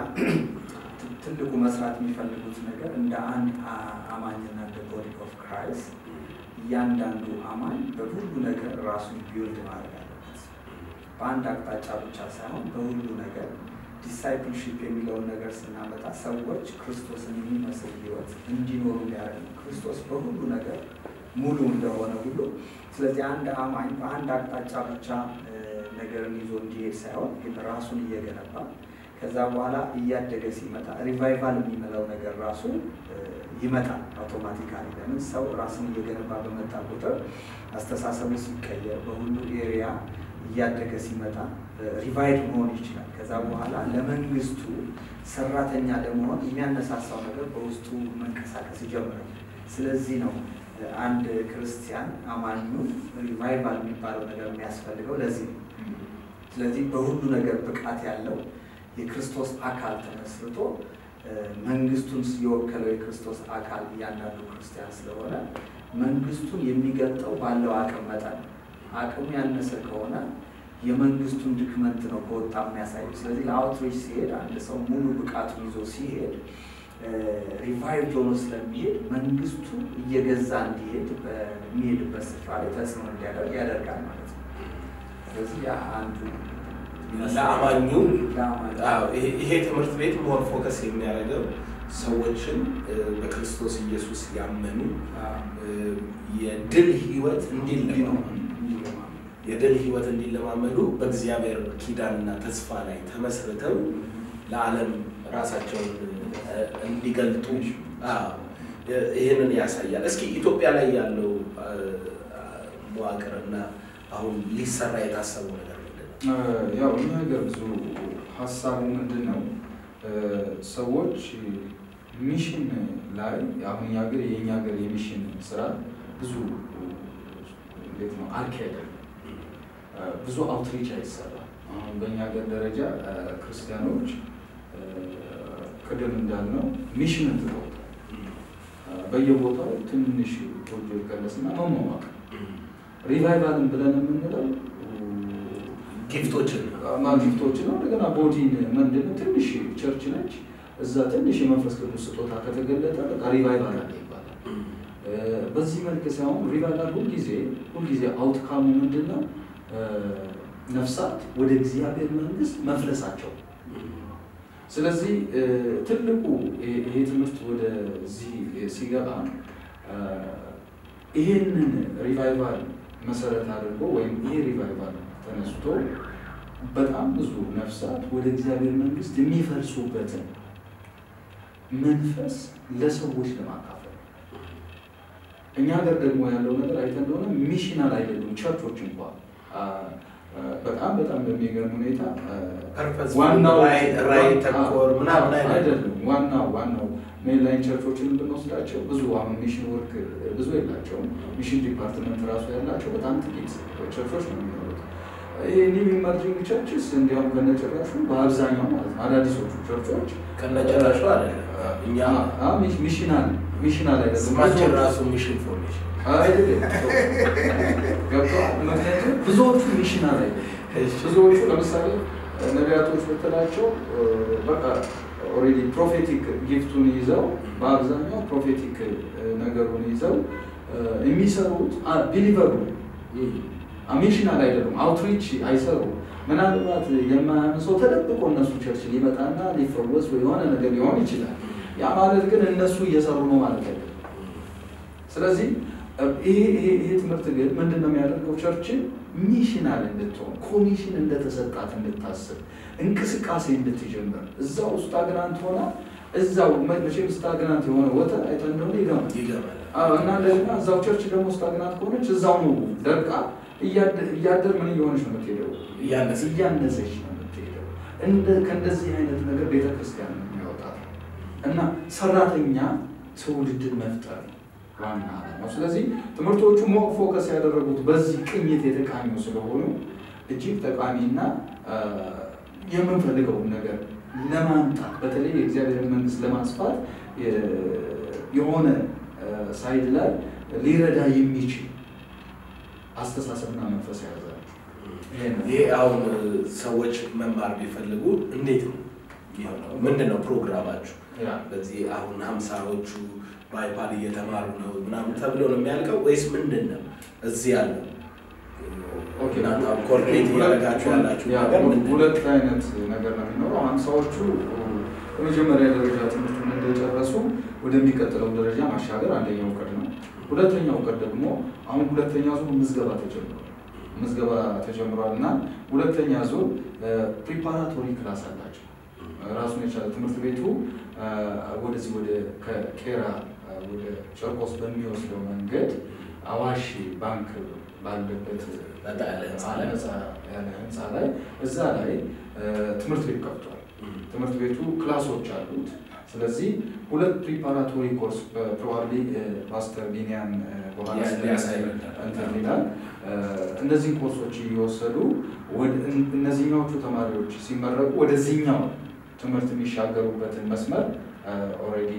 ትልቁ መስራት የሚፈልጉት ነገር እንደ አንድ አ- አማኝና እንደ ቦዲ ኦፍ ክራይስት እያንዳንዱ አማኝ በሁሉ ነገር ራሱን ቢውልድ ማድረግ አለበት። በአንድ አቅጣጫ ብቻ ሳይሆን በሁሉ ነገር ዲሳይፕልሺፕ የሚለውን ነገር ስናመጣ ሰዎች ክርስቶስን የሚመስል ህይወት እንዲኖሩ ሊያደርግ ነው። ክርስቶስ በሁሉ ነገር ሙሉ እንደሆነ ሁሉ ስለዚህ አንድ አማኝ በአንድ አቅጣጫ ብቻ እ፣ ነገርን ይዞ እንዲሄድ ሳይሆን ግን ራሱን እየገነባ ከዛ በኋላ እያደገ ሲመጣ ሪቫይቫል የሚመለው ነገር ራሱ እ፣ ይመጣል አውቶማቲካሊ። ለምን ሰው ራስን እየገነባ በመጣ ቁጥር አስተሳሰቡ ሲቀየር በሁሉ ኤሪያ እያደገ ሲመጣ ሪቫይድ መሆን ይችላል። ከዛ በኋላ ለመንግስቱ ሰራተኛ ለመሆን የሚያነሳሳው ነገር በውስጡ መንቀሳቀስ ይጀምራል። ስለዚህ ነው እ፣ አንድ ክርስቲያን አማኙ ሪቫይቫል የሚባለው ነገር የሚያስፈልገው ለዚህ ነው። ስለዚህ በሁሉ ነገር ብቃት ያለው የክርስቶስ አካል ተመስርቶ እ፣ መንግስቱን የወከለው የክርስቶስ አካል እያንዳንዱ ክርስቲያን ስለሆነ መንግስቱን የሚገልጠው ባለው አቅም መጠን ነው። አቅሙ ያነሰ ከሆነ የመንግስቱን ድክመት ነው ከወጣ የሚያሳየው። ስለዚህ ለአውትሪች ሲሄድ አንድ ሰው ሙሉ ብቃቱ ይዞ ሲሄድ ሪቫይቭ ሆኖ ስለሚሄድ መንግስቱ እየገዛ እንዲሄድ በሚሄድበት ስፍራ ላይ ተጽዕኖ እንዲያደርግ ያደርጋል ማለት ነው። ስለዚህ ያ አንዱ ለአማኙ ለአማኙ አዎ፣ ይሄ- ይሄ ትምህርት ቤት ሞር ፎከስ የሚያደርገው ሰዎችን እ፣ በክርስቶስ ኢየሱስ ያመኑ እ፣ የድል ህይወት እንዲለማመዱ የድል ህይወት እንዲለማመዱ በእግዚአብሔር ኪዳንና ተስፋ ላይ ተመስርተው ለዓለም ራሳቸውን እ፣ እንዲገልጡ አዎ፣ እ፣ ይህንን ያሳያል። እስኪ ኢትዮጵያ ላይ ያለው እ፣ መዋቅርና አሁን ሊሰራ የታሰበው ነገር ምንድን ነው? ያው እኛ ሀገር ብዙ ሀሳቡ ምንድን ነው እ፣ ሰዎች ሚሽን ላይ አሁን እኛ ሀገር የእኛ ሀገር የሚሽን ስራ ብዙ እንዴት ነው አርኪ አይደለም። እ፣ ብዙ አውትሪች አይሰራም። አሁን በእኛ ሀገር ደረጃ እ፣ ክርስቲያኖች እ፣ ቅድም እንዳልነው ሚሽንን ትተውታል። እ፣ በየቦታው ትንሽ ጎጆ ይቀለስና መሟሟቅ ሪቫይቫልን ብለን የምንለው ጊፍቶችን ማግኘቶች ነው። እንደገና ቦዲን ምንድን ነው ትንሽ ቸርች ነች። እዛ ትንሽ የመንፈስ ቅዱስ ስጦታ ከተገለጠ በቃ ሪቫይቫል አለ ይባላል። እ፣ በዚህ መልክ ሳይሆን ሪቫይቫል ሁልጊዜ ሁልጊዜ አውትካሙ ምንድን ነው? እ፣ ነፍሳት ወደ እግዚአብሔር መንግስት መፍለሳቸው። ስለዚህ እ፣ ትልቁ ይሄ- ይሄ ትምህርት ወደዚህ ሲገባ እ፣ ይሄንን ሪቫይቫል መሰረት አድርጎ ወይም ይሄ ሪቫይቫል ተነስቶ በጣም ብዙ ነፍሳት ወደ እግዚአብሔር መንግስት የሚፈልሱበትን መንፈስ ለሰዎች ለማካፈል እኛ ሀገር ደግሞ ያለው ነገር አይተህ እንደሆነ ሚሽናል አይደሉም ቸርቾች እንኳ አ፣ አ፣ በጣም በጣም በሚገርም ሁኔታ አ፣ ፐርፐዝ ዋናው ራዕይ ራዕይ ተኮር ምናምን አይደለም። አይደለም። ዋናው ዋናው ሜንላይን ቸርቾችን ብንወስዳቸው ብዙ አሁን ሚሽን ወርክ ብዙ የላቸውም። ሚሽን ዲፓርትመንት ራሱ ያላቸው በጣም ጥቂት ቸርቾች ነው የሚኖሩት። ይህ ኒው ኢመርጂንግ ቸርችስ እንዲያውም ከነጭራሹ በአብዛኛው ማለት ነው አዳዲሶቹ ቸርቾች ከነጭራሹ አይደለም። እኛ አ- አ- ሚሽናል ሚሽናል አይደለም ስማችን ብዙዎቹ- ራሱ ሚሽን ፎርሜሽን አይደለም ገብተዋል። ምክንያቱም ብዙዎቹ ሚሽናል አይደለም ብዙዎቹ ለምሳሌ ነቢያቶች ብትላቸው እ፣ በቃ ኦልሬዲ ፕሮፌቲክ ጊፍቱን ይዘው በአብዛኛው ፕሮፌቲክ እ፣ ነገሩን ይዘው እ፣ የሚሰሩት ቢሊቨሩ ሚሽናል አይደሉም። አውትሪች አይሰሩም። ምናልባት የማያምን ሰው ተደብቆ እነሱ ቸርች ሊመጣና ሊፈወስ ወይ የሆነ ነገር ሊሆን ይችላል። ያ ማለት ግን እነሱ እየሰሩ ነው ማለት አይደለም። ስለዚህ ይሄ ይሄ ይሄ ትምህርት ግን ምንድን ነው የሚያደርገው? ቸርችን ሚሽናል እንድትሆን ኮሚሽን እንደተሰጣት እንድታስብ እንቅስቃሴ እንድትጀምር እዛው ስታግናንት ሆና እዛው መ- መቼም ስታግናንት የሆነ ወተት አይተህ እንደሆነ ይገማል። ይገባል። አዎ፣ እና እንደገና እዛው ቸርች ደግሞ ስታግናንት ከሆነች እዛው ነው ደርቃ እያደ- እያደር ምን እየሆነች ነው የምትሄደው? እያነሰች። እያነሰች ነው የምትሄደው። እንደ ከእንደዚህ አይነት ነገር ቤተክርስቲያን ነው የሚያወጣት እና ሰራተኛ ትውልድን መፍጠር ነው ዋና ዓላማው። ስለዚህ ትምህርቶቹ ሞር ፎከስ ያደረጉት በዚህ ቅኝት የተቃኙ ስለሆኑ እጅግ ጠቃሚና አ፣ የምንፈልገውን ነገር ለማምጣት በተለይ የእግዚአብሔር መንግስት ለማስፋት የ- የሆነ አ፣ ሳይድ ላይ ሊረዳ የሚችል አስተሳሰብና መንፈስ የያዘ ነው። ይሄ ነው። ይሄ አሁን ሰዎች መማር ቢፈልጉ እንዴት ነው የሚሆነው? ምንድን ነው ፕሮግራማችሁ? ያ በዚህ አሁን ሀምሳዎቹ በአይፓድ እየተማሩ ነው ምናምን ተብሎ ነው የሚያልቀው ወይስ ምንድን ነው እዚህ ያለው ኦኬ፣ እናንተ አሁን ኮርዲኔት እያደረጋችሁ ያላችሁ ያ፣ ነገር ምንድን ነው? ሁለት አይነት ነገር ነው የሚኖረው። ሀምሳዎቹ የመጀመሪያ ደረጃ ትምህርቱን እንደጨረሱ ወደሚቀጥለው ደረጃ ማሻገር አንደኛው እቅድ ነው። ሁለተኛው እቅድ ደግሞ አሁን ሁለተኛ ዙር ምዝገባ ተጀምሯል። ምዝገባ ተጀምሯል እና ሁለተኛ ዙር ፕሪፓራቶሪ ክላስ አላቸው። ራሱን የቻለ ትምህርት ቤቱ አ፣ ወደዚህ ወደ ከቄራ አ፣ ወደ ጨርቆስ በሚወስደው መንገድ አዋሽ ባንክ ባለበት ነጣ ያለ ህንፃ ላይ? ነፃ ያለ ህንፃ ላይ እዛ ላይ አ፣ ትምህርት ቤት ከፍቷል። ትምህርት ቤቱ ክላሶች አሉት። ስለዚህ ሁለት ፕሪፓራቶሪ ኮርስ ፕሮባብሊ ፓስተር ቢኒያም አ፣ በኋላ ያ- ስለ- ሊያሳይ ይረዳል። እንትን ይላል። አ፣ እነዚህን ኮርሶች እየወሰዱ ወደ- እን- እነዚህኛዎቹ ተማሪዎች ሲመረቁ ወደዚህኛው ትምህርት የሚሻገሩበትን መስመር ኦልሬዲ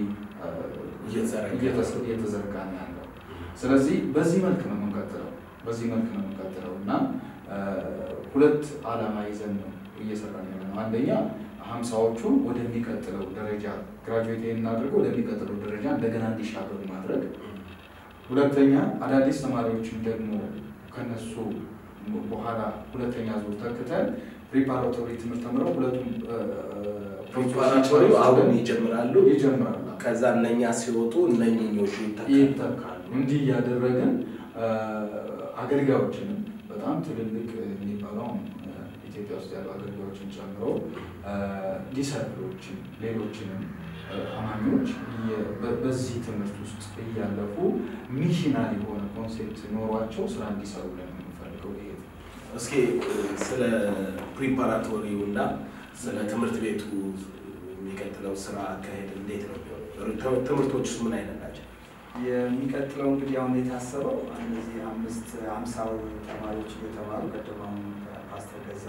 እየተዘረጋ እየተዘረጋ ነው ያለው። ስለዚህ በዚህ መልክ ነው የምንቀጥለው በዚህ መልክ ነው የምንቀጥለው እና አ፣ ሁለት ዓላማ ይዘን ነው እየሰራን ያለ ነው። አንደኛ ሀምሳዎቹ ወደሚቀጥለው ደረጃ ግራጁዌት እናድርገው ወደሚቀጥለው ደረጃ እንደገና እንዲሻገሩ ማድረግ ሁለተኛ አዳዲስ ተማሪዎችን ደግሞ ከነሱ በኋላ ሁለተኛ ዙር ተክተን ፕሪፓራቶሪ ትምህርት ተምረው ሁለቱም አ፣ አ፣ ፕሪፓራቶሪው አሁን ይጀምራሉ። ይጀምራሉ። ከዛ እነኛ ሲወጡ እነኝኞቹ ይተካሉ። ይተካሉ። እንዲህ እያደረግን አ፣ አገልጋዮችንም በጣም ትልልቅ የሚባሉ አሁን አ፣ ኢትዮጵያ ውስጥ ያሉ አገልጋዮችን ጨምሮ አ፣ ዲሰርፕሎችን ሌሎችንም አ፣ አማኞች እየ- በ- በዚህ ትምህርት ውስጥ እያለፉ ሚሽናል የሆነ ኮንሴፕት ኖሯቸው ስራ እንዲሰሩ ብለን የምንፈልገው ይሄ ነው። እስኪ ስለ ፕሪፓራቶሪው እና ስለ ትምህርት ቤቱ የሚቀጥለው ስራ አካሄድ እንዴት ነው የሚሆነው? ትምህርቶችስ ምን አይነት ናቸው? የሚቀጥለው እንግዲህ አሁን የታሰበው እነዚህ አምስት አምሳው ተማሪዎች እየተማሩ ቀደማውን ፓስተር ገዛ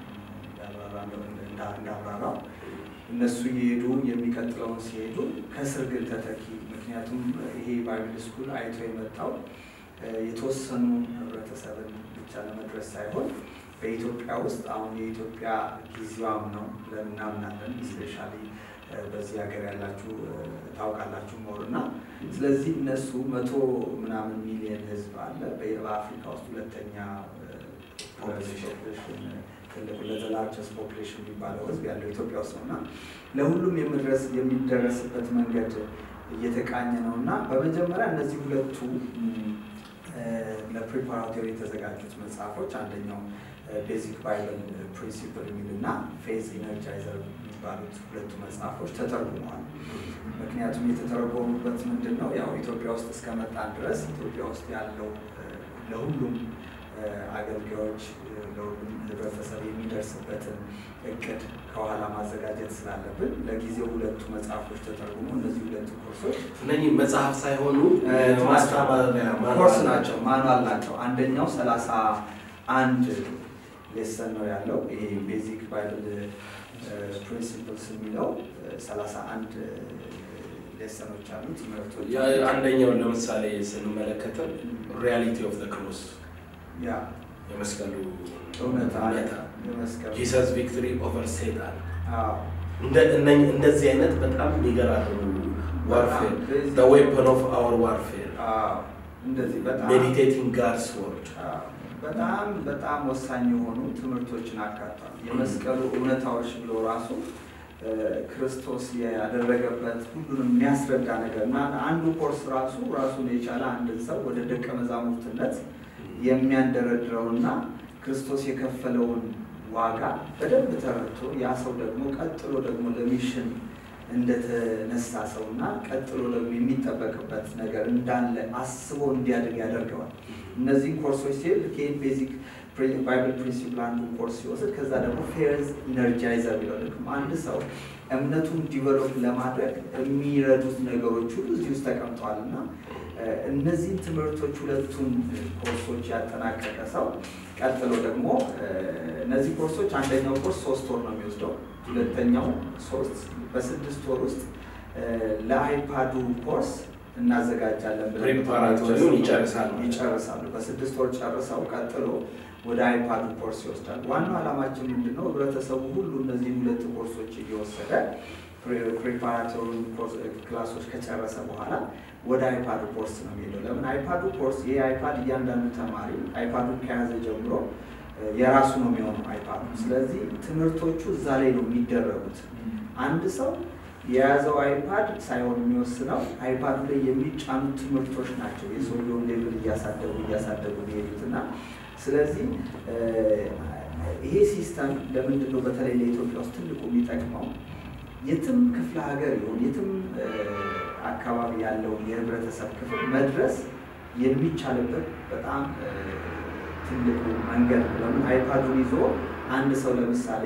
እንዳብራራው እነሱ እየሄዱ የሚቀጥለውን ሲሄዱ ከስር ግን ተተኪ ምክንያቱም ይሄ ባይብል ስኩል አይቶ የመጣው እ፣ የተወሰኑ ህብረተሰብን ብቻ ለመድረስ ሳይሆን በኢትዮጵያ ውስጥ አሁን የኢትዮጵያ ጊዜዋም ነው ብለን እናምናለን። ስፔሻሊ በዚህ ሀገር ያላችሁ እ፣ ታውቃላችሁ ሞር እና ስለዚህ እነሱ መቶ ምናምን ሚሊዮን ህዝብ አለ። በ- በአፍሪካ ውስጥ ሁለተኛ ፖፕሌሽን ትልቁ ለዘላርቸስ ፖፕሌሽን የሚባለው ህዝብ ያለው ኢትዮጵያ ውስጥ ነው እና ለሁሉም የመድረስ የሚደረስበት መንገድ እየተቃኘ ነው እና በመጀመሪያ እነዚህ ሁለቱ ም፣ እ፣ ለፕሪፓራቶሪ የተዘጋጁት መጽሐፎች አንደኛው ቤዚክ ባይብል ፕሪንሲፕል የሚል እና ፌዝ ኢነርጃይዘር የሚባሉት ሁለቱ መጽሐፎች ተተርጉመዋል። ምክንያቱም የተተረጎሙበት ምንድን ነው? ያው ኢትዮጵያ ውስጥ እስከመጣን ድረስ ኢትዮጵያ ውስጥ ያለው እ፣ ለሁሉም እ፣ አገልጋዮች እ፣ ለሁሉም ህብረተሰብ የሚደርስበትን እቅድ ከኋላ ማዘጋጀት ስላለብን ለጊዜው ሁለቱ መጽሐፎች ተተርጉሞ እነዚህ ሁለቱ ኮርሶች እነኚህ መጽሐፍ ሳይሆኑ እ፣ ማስተማሪያ ማኑዋል ኮርስ ናቸው፣ ማኑዋል ናቸው። አንደኛው ሰላሳ አንድ ሌሰን ነው ያለው። ይሄ ቤዚክ ባይብል ፕሪንሲፕልስ የሚለው ሰላሳ አንድ ሌሰኖች አሉ ትምህርቶች ያ- አንደኛውን ለምሳሌ ስንመለከተው ሪያሊቲ ኦፍ ዘ ክሮስ ያ የመስቀሉ እውነታ እውነታ የመስቀሉ ጂሰስ ቪክትሪ ኦቨር ሴጣን አዎ፣ እንደ- እነኝ- እንደዚህ አይነት በጣም የሚገራርሙ ዋርፌር በጣም ዌፐን ኦፍ አወር ዋርፌር አዎ፣ እንደዚህ በጣም ሜዲቴቲንግ ጋድስ ወርድ አዎ፣ በጣም በጣም ወሳኝ የሆኑ ትምህርቶችን አካቷል። የመስቀሉ እውነታዎች ብሎ ራሱ እ፣ ክርስቶስ ያደረገበት ሁሉንም የሚያስረዳ ነገር እና አንዱ ኮርስ ራሱ ራሱን የቻለ አንድን ሰው ወደ ደቀ መዛሙርትነት የሚያንደረድረውና ክርስቶስ የከፈለውን ዋጋ በደንብ ተረድቶ ያ ሰው ደግሞ ቀጥሎ ደግሞ ለሚሽን እንደተነሳ ሰውና ቀጥሎ ደግሞ የሚጠበቅበት ነገር እንዳለ አስቦ እንዲያድግ ያደርገዋል። እነዚህን ኮርሶች ሲል ኬን ቤዚክ ባይብል ፕሪንሲፕል አንዱ ኮርስ ሲወስድ ከዛ ደግሞ ፌርዝ ኢነርጃይዘር ቢለው ልክም አንድ ሰው እምነቱን ዲቨሎፕ ለማድረግ የሚረዱት ነገሮች ሁሉ እዚህ ውስጥ ተቀምጠዋል እና እ፣ እነዚህን ትምህርቶች ሁለቱን ኮርሶች ያጠናቀቀ ሰው ቀጥሎ ደግሞ እ፣ እነዚህ ኮርሶች አንደኛው ኮርስ ሶስት ወር ነው የሚወስደው። ሁለተኛው ሶስት በስድስት ወር ውስጥ እ፣ ለአይፓዱ ኮርስ እናዘጋጃለን ብለን ፕሪፓራቶሪውን ይጨርሳሉ። ይጨርሳሉ። በስድስት ወር ጨርሰው ቀጥሎ ወደ አይፓዱ ኮርስ ይወስዳል። ዋናው ዓላማችን ምንድን ነው? ህብረተሰቡ ሁሉ እነዚህ ሁለት ኮርሶች እየወሰደ ፕሪፓራቶሪ ክላሶች ከጨረሰ በኋላ ወደ አይፓዱ ኮርስ ነው የሚሄደው። ለምን አይፓዱ ኮርስ ይህ አይፓድ እያንዳንዱ ተማሪ አይፓዱን ከያዘ ጀምሮ የራሱ ነው የሚሆነው አይፓዱ። ስለዚህ ትምህርቶቹ እዛ ላይ ነው የሚደረጉት። አንድ ሰው የያዘው አይፓድ ሳይሆን የሚወስነው አይፓዱ ላይ የሚጫኑ ትምህርቶች ናቸው የሰውየውን ሌቭል እያሳደጉ እያሳደጉ የሚሄዱት እና ስለዚህ ይሄ ሲስተም ለምንድን ነው በተለይ ለኢትዮጵያ ውስጥ ትልቁ የሚጠቅመው የትም ክፍለ ሀገር ይሁን የትም አካባቢ ያለውን የህብረተሰብ ክፍል መድረስ የሚቻልበት በጣም ትልቁ መንገድ ነው። ለምን አይፓዱን ይዞ አንድ ሰው ለምሳሌ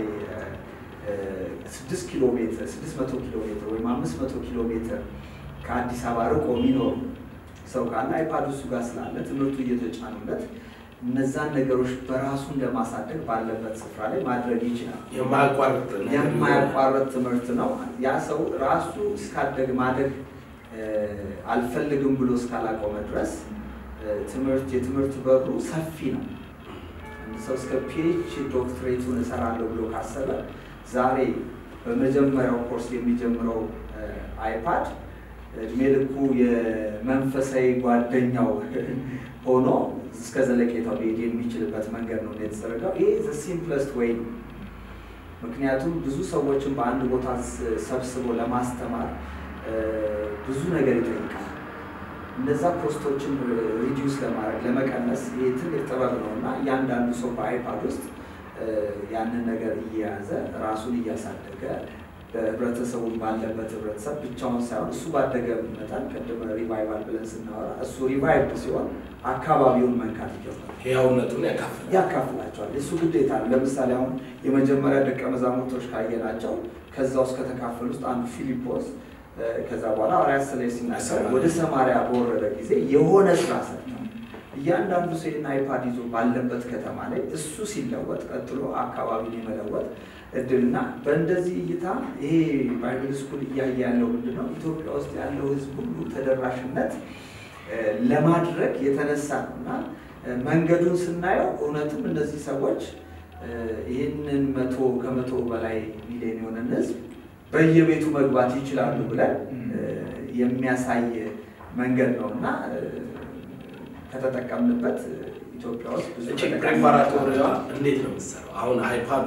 ስድስት ኪሎ ሜትር ስድስት መቶ ኪሎ ሜትር ወይም አምስት መቶ ኪሎ ሜትር ከአዲስ አበባ ርቆ የሚኖር ሰው ካለ አይፓዱ እሱ ጋር ስላለ ትምህርቱ እየተጫኑለት እነዛን ነገሮች በራሱን ለማሳደግ ባለበት ስፍራ ላይ ማድረግ ይችላል። የማያቋርጥ የማያቋርጥ ትምህርት ነው። ያ ሰው ራሱ እስካደግ ማደግ አልፈልግም ብሎ እስካላቆመ ድረስ ትምህርት የትምህርት በሩ ሰፊ ነው። አንድ ሰው እስከ ፒኤች ዶክትሬቱን እሰራለሁ ብሎ ካሰበ ዛሬ በመጀመሪያው ኮርስ የሚጀምረው አይፓድ እድሜ ልኩ የመንፈሳዊ ጓደኛው ሆኖ እስከ ዘለቄታው ሊሄድ የሚችልበት መንገድ ነው የተዘረጋው። ይሄ ዘ ሲምፕለስት ወይ ነው። ምክንያቱም ብዙ ሰዎችን በአንድ ቦታ ሰብስቦ ለማስተማር ብዙ ነገር ይጠይቃል። እነዛ ኮስቶችን ሪዲዩስ ለማድረግ ለመቀነስ ይሄ ትልቅ ጥበብ ነው እና እያንዳንዱ ሰው በአይፓድ ውስጥ ያንን ነገር እየያዘ ራሱን እያሳደገ በህብረተሰቡ ባለበት ህብረተሰብ ብቻውን ሳይሆን እሱ ባደገ መጠን ቅድም ሪቫይቫል ብለን ስናወራ እሱ ሪቫይቭድ ሲሆን አካባቢውን መንካት ይጀምራል። ህያውነቱን ያካፍላል። ያካፍላቸዋል። እሱ ግዴታ ነው። ለምሳሌ አሁን የመጀመሪያ ደቀ መዛሙርቶች ካየናቸው ከዛ ውስጥ ከተካፈሉ ውስጥ አንዱ ፊሊጶስ ከዛ በኋላ ሐዋርያት ስለ ሲናገር ወደ ሰማርያ በወረደ ጊዜ የሆነ ስራ ሰርተው እያንዳንዱ ሰው አይፓድ ይዞ ባለበት ከተማ ላይ እሱ ሲለወጥ ቀጥሎ አካባቢን የመለወጥ እድልና በእንደዚህ እይታ ይሄ ባይብል ስኩል እያየ ያለው ምንድን ነው? ኢትዮጵያ ውስጥ ያለው ህዝብ ሁሉ ተደራሽነት ለማድረግ የተነሳ ነው እና መንገዱን ስናየው እውነትም እነዚህ ሰዎች ይህንን መቶ ከመቶ በላይ ሚሊዮን የሆነን ህዝብ በየቤቱ መግባት ይችላሉ ብለን የሚያሳይ መንገድ ነው እና ከተጠቀምንበት ኢትዮጵያ ውስጥ ብዙ ፕሬፓራቶሪዋ እንዴት ነው የምትሰራው? አሁን አይፓዱ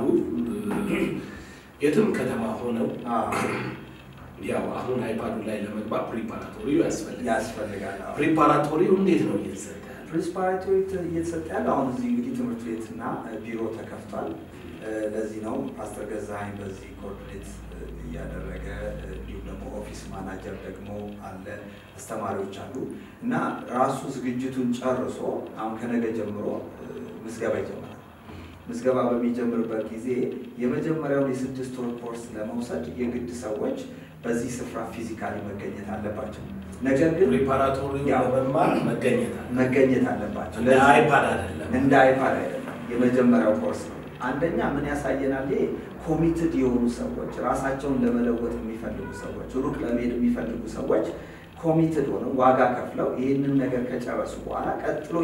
የትም ከተማ ሆነው ያው አሁን አይፓዱ ላይ ለመግባት ፕሪፓራቶሪው ያስፈልጋል። ያስፈልጋል። ፕሪፓራቶሪው እንዴት ነው እየተሰጠ ያለው? ፕሪንስፓራቶሪ እየተሰጠ ያለ አሁን እዚህ እንግዲህ ትምህርት ቤትና ቢሮ ተከፍቷል። ለዚህ ነው ፓስተር ገዛኸኝ በዚህ ኮኦርዲኔት እያደረገ እንዲሁም ደግሞ ኦፊስ ማናጀር ደግሞ አለ፣ አስተማሪዎች አሉ እና ራሱ ዝግጅቱን ጨርሶ አሁን ከነገ ጀምሮ ምዝገባ ይጀምራል። ምዝገባ በሚጀምርበት ጊዜ የመጀመሪያውን የስድስት ወር ኮርስ ለመውሰድ የግድ ሰዎች በዚህ ስፍራ ፊዚካሊ መገኘት አለባቸው። ነገር ግን ፕሪፓራቶሪው ያው ለመማር መገኘት አለ። መገኘት አለባቸው። እንደ አይፓድ አይደለም። እንደ አይፓድ አይደለም። የመጀመሪያው ኮርስ ነው። አንደኛ ምን ያሳየናል? ይሄ ኮሚትድ የሆኑ ሰዎች ራሳቸውን ለመለወጥ የሚፈልጉ ሰዎች፣ ሩቅ ለመሄድ የሚፈልጉ ሰዎች ኮሚትድ ሆነው ዋጋ ከፍለው ይህንን ነገር ከጨረሱ በኋላ ቀጥሎ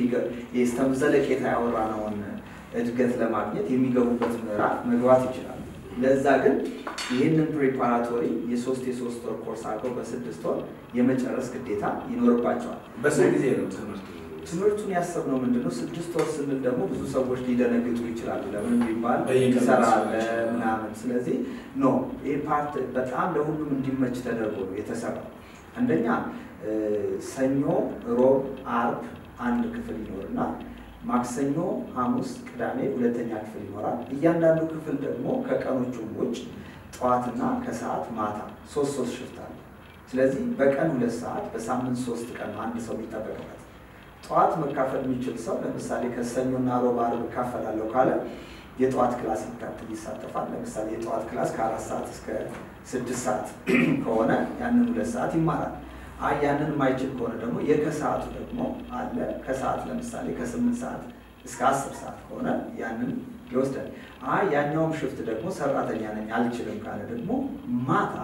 የስተም ዘለቄታ ያወራነውን እድገት ለማግኘት የሚገቡበት ምዕራፍ መግባት ይችላሉ። ለዛ ግን ይህንን ፕሪፓራቶሪ የሶስት የሶስት ወር ኮርስ አድርገው በስድስት ወር የመጨረስ ግዴታ ይኖርባቸዋል። በስንት ጊዜ ነው ትምህርቱ? ትምህርቱን ያሰብነው ምንድነው? ስድስት ወር ስንል ደግሞ ብዙ ሰዎች ሊደነግጡ ይችላሉ። ለምን ቢባል በየቀኑ ይሰራል መስራት። ምናምን። ስለዚህ ኖ ይህ ፓርት በጣም ለሁሉም እንዲመች ተደርጎ ነው የተሰራው። አንደኛ እ፣ ሰኞ፣ ሮብ፣ አርብ አንድ ክፍል ይኖርና ማክሰኞ፣ ሐሙስ፣ ቅዳሜ ሁለተኛ ክፍል ይኖራል። እያንዳንዱ ክፍል ደግሞ ከቀኖቹ ውጭ ጠዋትና ከሰዓት ማታ ሶስት ሶስት ሽፍት አለ። ስለዚህ በቀን ሁለት ሰዓት በሳምንት ሶስት ቀን ነው አንድ ሰው የሚጠበቅበት። ጠዋት መካፈል የሚችል ሰው ለምሳሌ ከሰኞና ሮብ አርብ እካፈላለሁ ካለ የጠዋት ክላስ ይካተል ይሳተፋል። ለምሳሌ የጠዋት ክላስ ከአራት ሰዓት እስከ ስድስት ሰዓት ከሆነ ያንን ሁለት ሰዓት ይማራል። አይ ያንን የማይችል ከሆነ ደግሞ የከሰዓቱ ደግሞ አለ። ከሰዓት ለምሳሌ ከስምንት ሰዓት እስከ አስር ሰዓት ከሆነ ያንን ይወስዳል። አይ ያኛውም ሽፍት ደግሞ ሰራተኛ ነኝ አልችልም ካለ ደግሞ ማታ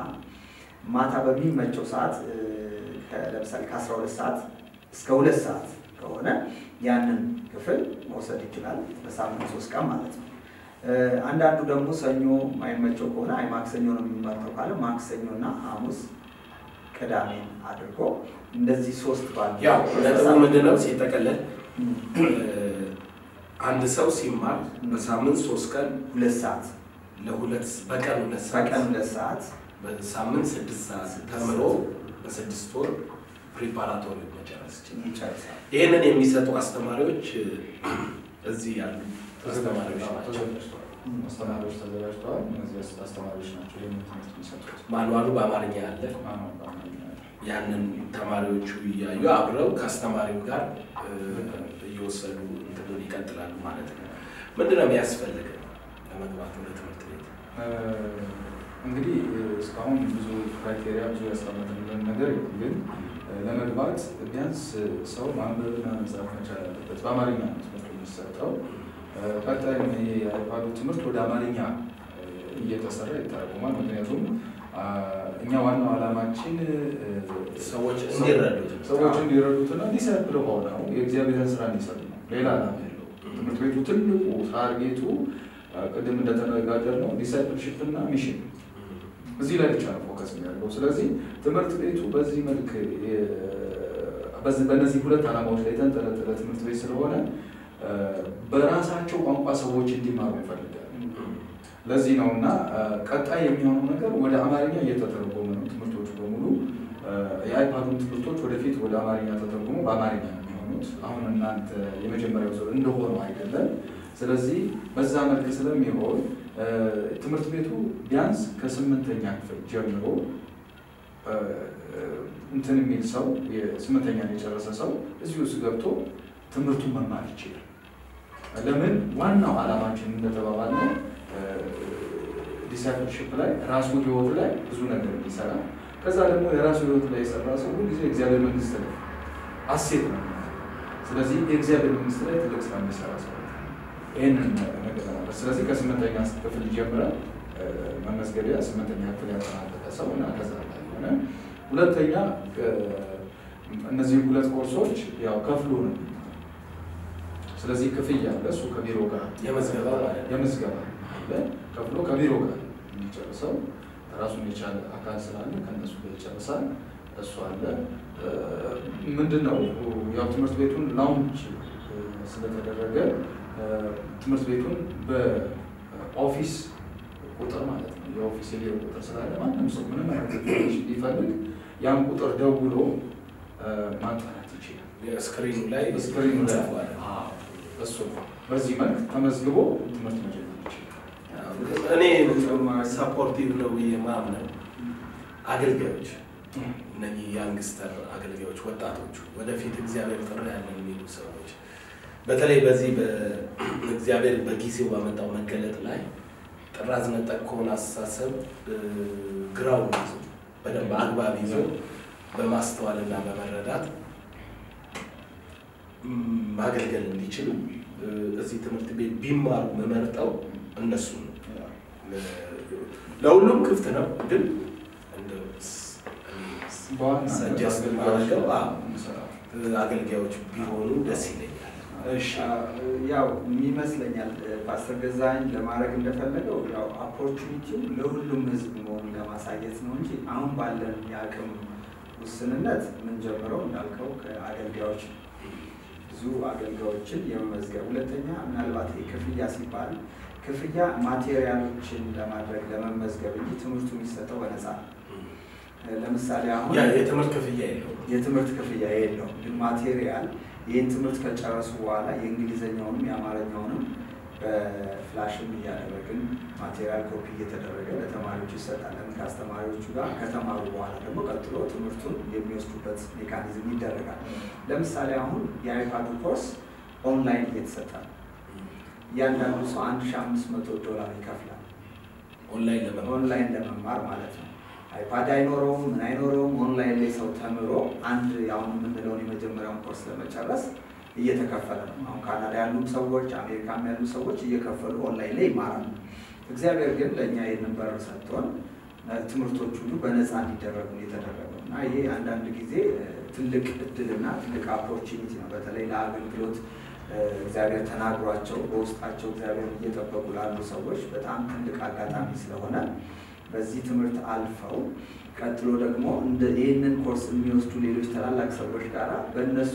ማታ በሚመቸው ሰዓት እ፣ ከ- ለምሳሌ ከአስራ ሁለት ሰዓት እስከ ሁለት ሰዓት ከሆነ ያንን ክፍል መውሰድ ይችላል። በሳምንት ሶስት ቀን ማለት ነው። አንዳንዱ ደግሞ ሰኞ ማይመቸው ከሆነ አይ ማክሰኞ ነው የሚመርጠው ካለ ማክሰኞና ሐሙስ ቅዳሜን አድርጎ እንደዚህ ሶስት ባሉ ያው ነጥቡ ምንድነው ሲጠቀለል አንድ ሰው ሲማር በሳምንት ሶስት ቀን ሁለት ሰዓት ለሁለት በቀን ሁለት ሰዓት በቀን ሁለት ሰዓት በሳምንት ስድስት ሰዓት ተምሮ በስድስት ወር ፕሪፓራቶሪ መጨረስ ይችላል። ይጨርሳል። ይህንን የሚሰጡ አስተማሪዎች እዚህ ያሉ አስተማሪዎች ናቸው። ተዘጋጅተዋል። አስተማሪዎች ተዘጋጅተዋል። እነዚህ አስተማሪዎች ናቸው ይህንን ትምህርት የሚሰጡት። ማንዋሉ በአማርኛ አለ። ማነው በአማርኛ ያለው? ያንን ተማሪዎቹ እያዩ አብረው ከአስተማሪው ጋር እ፣ እየወሰዱ እንትኑን ይቀጥላሉ ማለት ነው። ምንድነው የሚያስፈልግ ለመግባት ወደ ትምህርት ቤት? እ፣ እንግዲህ እ፣ እስካሁን ብዙ ክራይቴሪያ ብዙ ያስቀመጥንልን ነገር የለም። ግን እ፣ ለመግባት ቢያንስ እ፣ ሰው ማንበብና መጻፍ መቻል አለበት። በአማርኛ ነው ትምህርቱ የሚሰጠው። እ፣ ቀጣይም ይሄ የአይፓዱ ትምህርት ወደ አማርኛ እ፣ እየተሰራ ይተረጉማል። ምክንያቱም አ፣ እኛ ዋናው ዓላማችን እ፣ ሰዎች እንዲረዱት ሰዎች እንዲረዱትና ዲሳይፕል ሆነው የእግዚአብሔርን ስራ እንዲሰሩ ነው። ሌላ ዓላማ የለው። ትምህርት ቤቱ ትልቁ ታርጌቱ አ፣ ቅድም እንደተነጋገር ነው ዲሳይፕልሽፕ እና ሚሽን እዚህ ላይ ብቻ ነው ፎከስ የሚያደርገው። ስለዚህ ትምህርት ቤቱ በዚህ መልክ የ- በዚህ- በእነዚህ ሁለት ዓላማዎች ላይ የተንጠለጠለ ትምህርት ቤት ስለሆነ አ፣ በራሳቸው ቋንቋ ሰዎች እንዲማሩ ይፈልጋል። ለዚህ ነው እና አ፣ ቀጣይ የሚሆነው ነገር ወደ አማርኛ እየተተረጎመ ነው። ትምህርቶቹ በሙሉ አ፣ የአይፓዱን ትምህርቶች ወደፊት ወደ አማርኛ ተተርጉሞ በአማርኛ ነው የሚሆኑት። አሁን እናንተ የመጀመሪያው ዙር እንደሆነው አይደለም። ስለዚህ በዛ መልክ ስለሚሆን አ፣ ትምህርት ቤቱ ቢያንስ ከስምንተኛ ክፍል ጀምሮ አ፣ እንትን የሚል ሰው የስምንተኛ የጨረሰ ሰው እዚህ ውስጥ ገብቶ ትምህርቱን መማር ይችላል። ለምን ዋናው ዓላማችን እንደተባባል ነው ዲሳይፕልሽፕ ላይ ራሱ ህይወት ላይ ብዙ ነገር እንዲሰራ ከዛ ደግሞ የራሱ ህይወት ላይ የሰራ ሰው ሁሉ ጊዜ እግዚአብሔር መንግስት ላይ አሴት ነው። ስለዚህ የእግዚአብሔር መንግስት ላይ ትልቅ ስራ የሚሰራ ሰው ነው። ይህንን ነገር ለማለት ስለዚህ ከስምንተኛ ክፍል ጀምረን እ፣ መመዝገቢያ ስምንተኛ ክፍል ያጠናቀቀ ሰው እና ከዛ ላይ የሆነ ሁለተኛ እ፣ እነዚህ ሁለት ኮርሶች ያው ከፍሎ ነው የሚማረው። ስለዚህ ክፍያ አለ። እሱ ከቢሮ ጋር የምዝገባ ማለት ነው። የምዝገባ አለ ከፍሎ ከቢሮ ጋር የሚጨርሰው ራሱን የቻለ አካል ስላለ ከእነሱ ጋር ይጨርሳል። እሱ አለ እ፣ ምንድን ነው ያው ትምህርት ቤቱን ላውንች እ፣ ስለተደረገ እ፣ ትምህርት ቤቱን በኦፊስ ቁጥር ማለት ነው የኦፊስ የቢሮ ቁጥር ስላለ ማንም ሰው ምንም አይነት ኢንፎርሜሽን ቢፈልግ ያን ቁጥር ደውሎ እ፣ ማጣራት ይችላል። የስክሪኑ ላይ ስክሪኑ ላይ ጽፏል። አዎ፣ እሱ ነው። በዚህ መልክ ተመዝግቦ ትምህርት መጀመር ይችላል። እኔ ሰፖርቲቭ ነው ብዬ ማምነው አገልጋዮች እነኚህ ያንግስተር አገልጋዮች ወጣቶቹ ወደፊት እግዚአብሔር ጥሪ ያለን የሚሉ ሰዎች በተለይ በዚህ በእግዚአብሔር በጊዜው ባመጣው መገለጥ ላይ ጥራዝ ነጠቅ ከሆነ አስተሳሰብ እ፣ ግራውን ይዞ በደንብ አግባብ ይዞ በማስተዋልና በመረዳት ም፣ ማገልገል እንዲችሉ እ፣ እዚህ ትምህርት ቤት ቢማሩ መመርጠው እነሱ ነው። ለሁሉም ክፍት ነው፣ ግን እንደው ስ- በዋናነት ሰጀስት አገልጋዮች ማድረገው አዎ፣ እንሰራለን። አገልጋዮች ቢሆኑ ደስ ይለኛል። እሺ ያው ይመስለኛል ፓስተር ገዛኸኝ ለማድረግ እንደፈለገው ያው ኦፖርቹኒቲው ለሁሉም ህዝብ መሆኑን ለማሳየት ነው እንጂ አሁን ባለን የአቅም ውስንነት የምንጀምረው እንዳልከው ከአገልጋዮች ነው። ብዙ አገልጋዮችን የመመዝገብ ሁለተኛ ምናልባት ይሄ ክፍያ ሲባል ክፍያ ማቴሪያሎችን ለማድረግ ለመመዝገብ እንጂ ትምህርቱ የሚሰጠው በነፃ ነው። ለምሳሌ አሁን ያ የትምህርት ክፍያ የለውም። የትምህርት ክፍያ የለውም፣ ግን ማቴሪያል ይህን ትምህርት ከጨረሱ በኋላ የእንግሊዝኛውንም የአማርኛውንም በፍላሽም እያደረግን ማቴሪያል ኮፒ እየተደረገ ለተማሪዎቹ ይሰጣል። ለምን ከአስተማሪዎቹ ጋር ከተማሩ በኋላ ደግሞ ቀጥሎ ትምህርቱን የሚወስዱበት ሜካኒዝም ይደረጋል። ለምሳሌ አሁን የአይፓዱ ኮርስ ኦንላይን እየተሰጠ ነው። እያንዳንዱ ሰው አንድ ሺ አምስት መቶ ዶላር ይከፍላል ኦንላይን ለመማር ኦንላይን ለመማር ማለት ነው። አይፓድ አይኖረውም ምን አይኖረውም። ኦንላይን ላይ ሰው ተምሮ አንድ አሁን የምንለውን የመጀመሪያውን ኮርስ ለመጨረስ እየተከፈለ ነው። አሁን ካናዳ ያሉም ሰዎች አሜሪካም ያሉ ሰዎች እየከፈሉ ኦንላይን ላይ ይማራሉ። እግዚአብሔር ግን ለእኛ ይህንን በር ሰጥቶን ትምህርቶች ሁሉ በነፃ እንዲደረጉ የተደረገው እና ይሄ አንዳንድ ጊዜ ትልቅ እድልና ትልቅ ኦፖርቹኒቲ ነው። በተለይ ለአገልግሎት እግዚአብሔር ተናግሯቸው በውስጣቸው እግዚአብሔር እየጠበቁ ላሉ ሰዎች በጣም ትልቅ አጋጣሚ ስለሆነ በዚህ ትምህርት አልፈው ቀጥሎ ደግሞ እንደ ይህንን ኮርስ የሚወስዱ ሌሎች ታላላቅ ሰዎች ጋር በእነሱ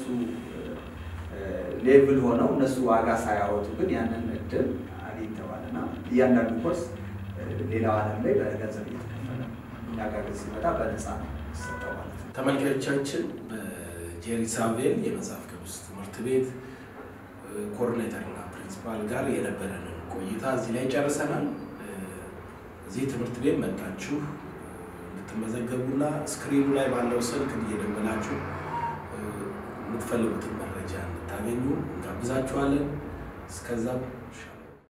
ሌቭል ሆነው እነሱ ዋጋ ሳያወጡ ግን ያንን እድል አግኝተዋል እና እያንዳንዱ ኮርስ ሌላው ዓለም ላይ በገንዘብ እየተከፈለ እኛ ጋር ግን ሲመጣ በነፃ ነው የሚሰጠው ማለት ነው። ተመልካዮቻችን በጄሪ ሳቬል የመጽሐፍ ቅዱስ ትምህርት ቤት ኮኦርዲኔተርና ፕሪንሲፓል ጋር የነበረንን ቆይታ እዚህ ላይ ጨርሰናል። እዚህ ትምህርት ቤት መጣችሁ እንድትመዘገቡና ስክሪኑ ላይ ባለው ስልክ እየደወላችሁ የምትፈልጉትን መረጃ እንድታገኙ እንጋብዛችኋለን። እስከዛ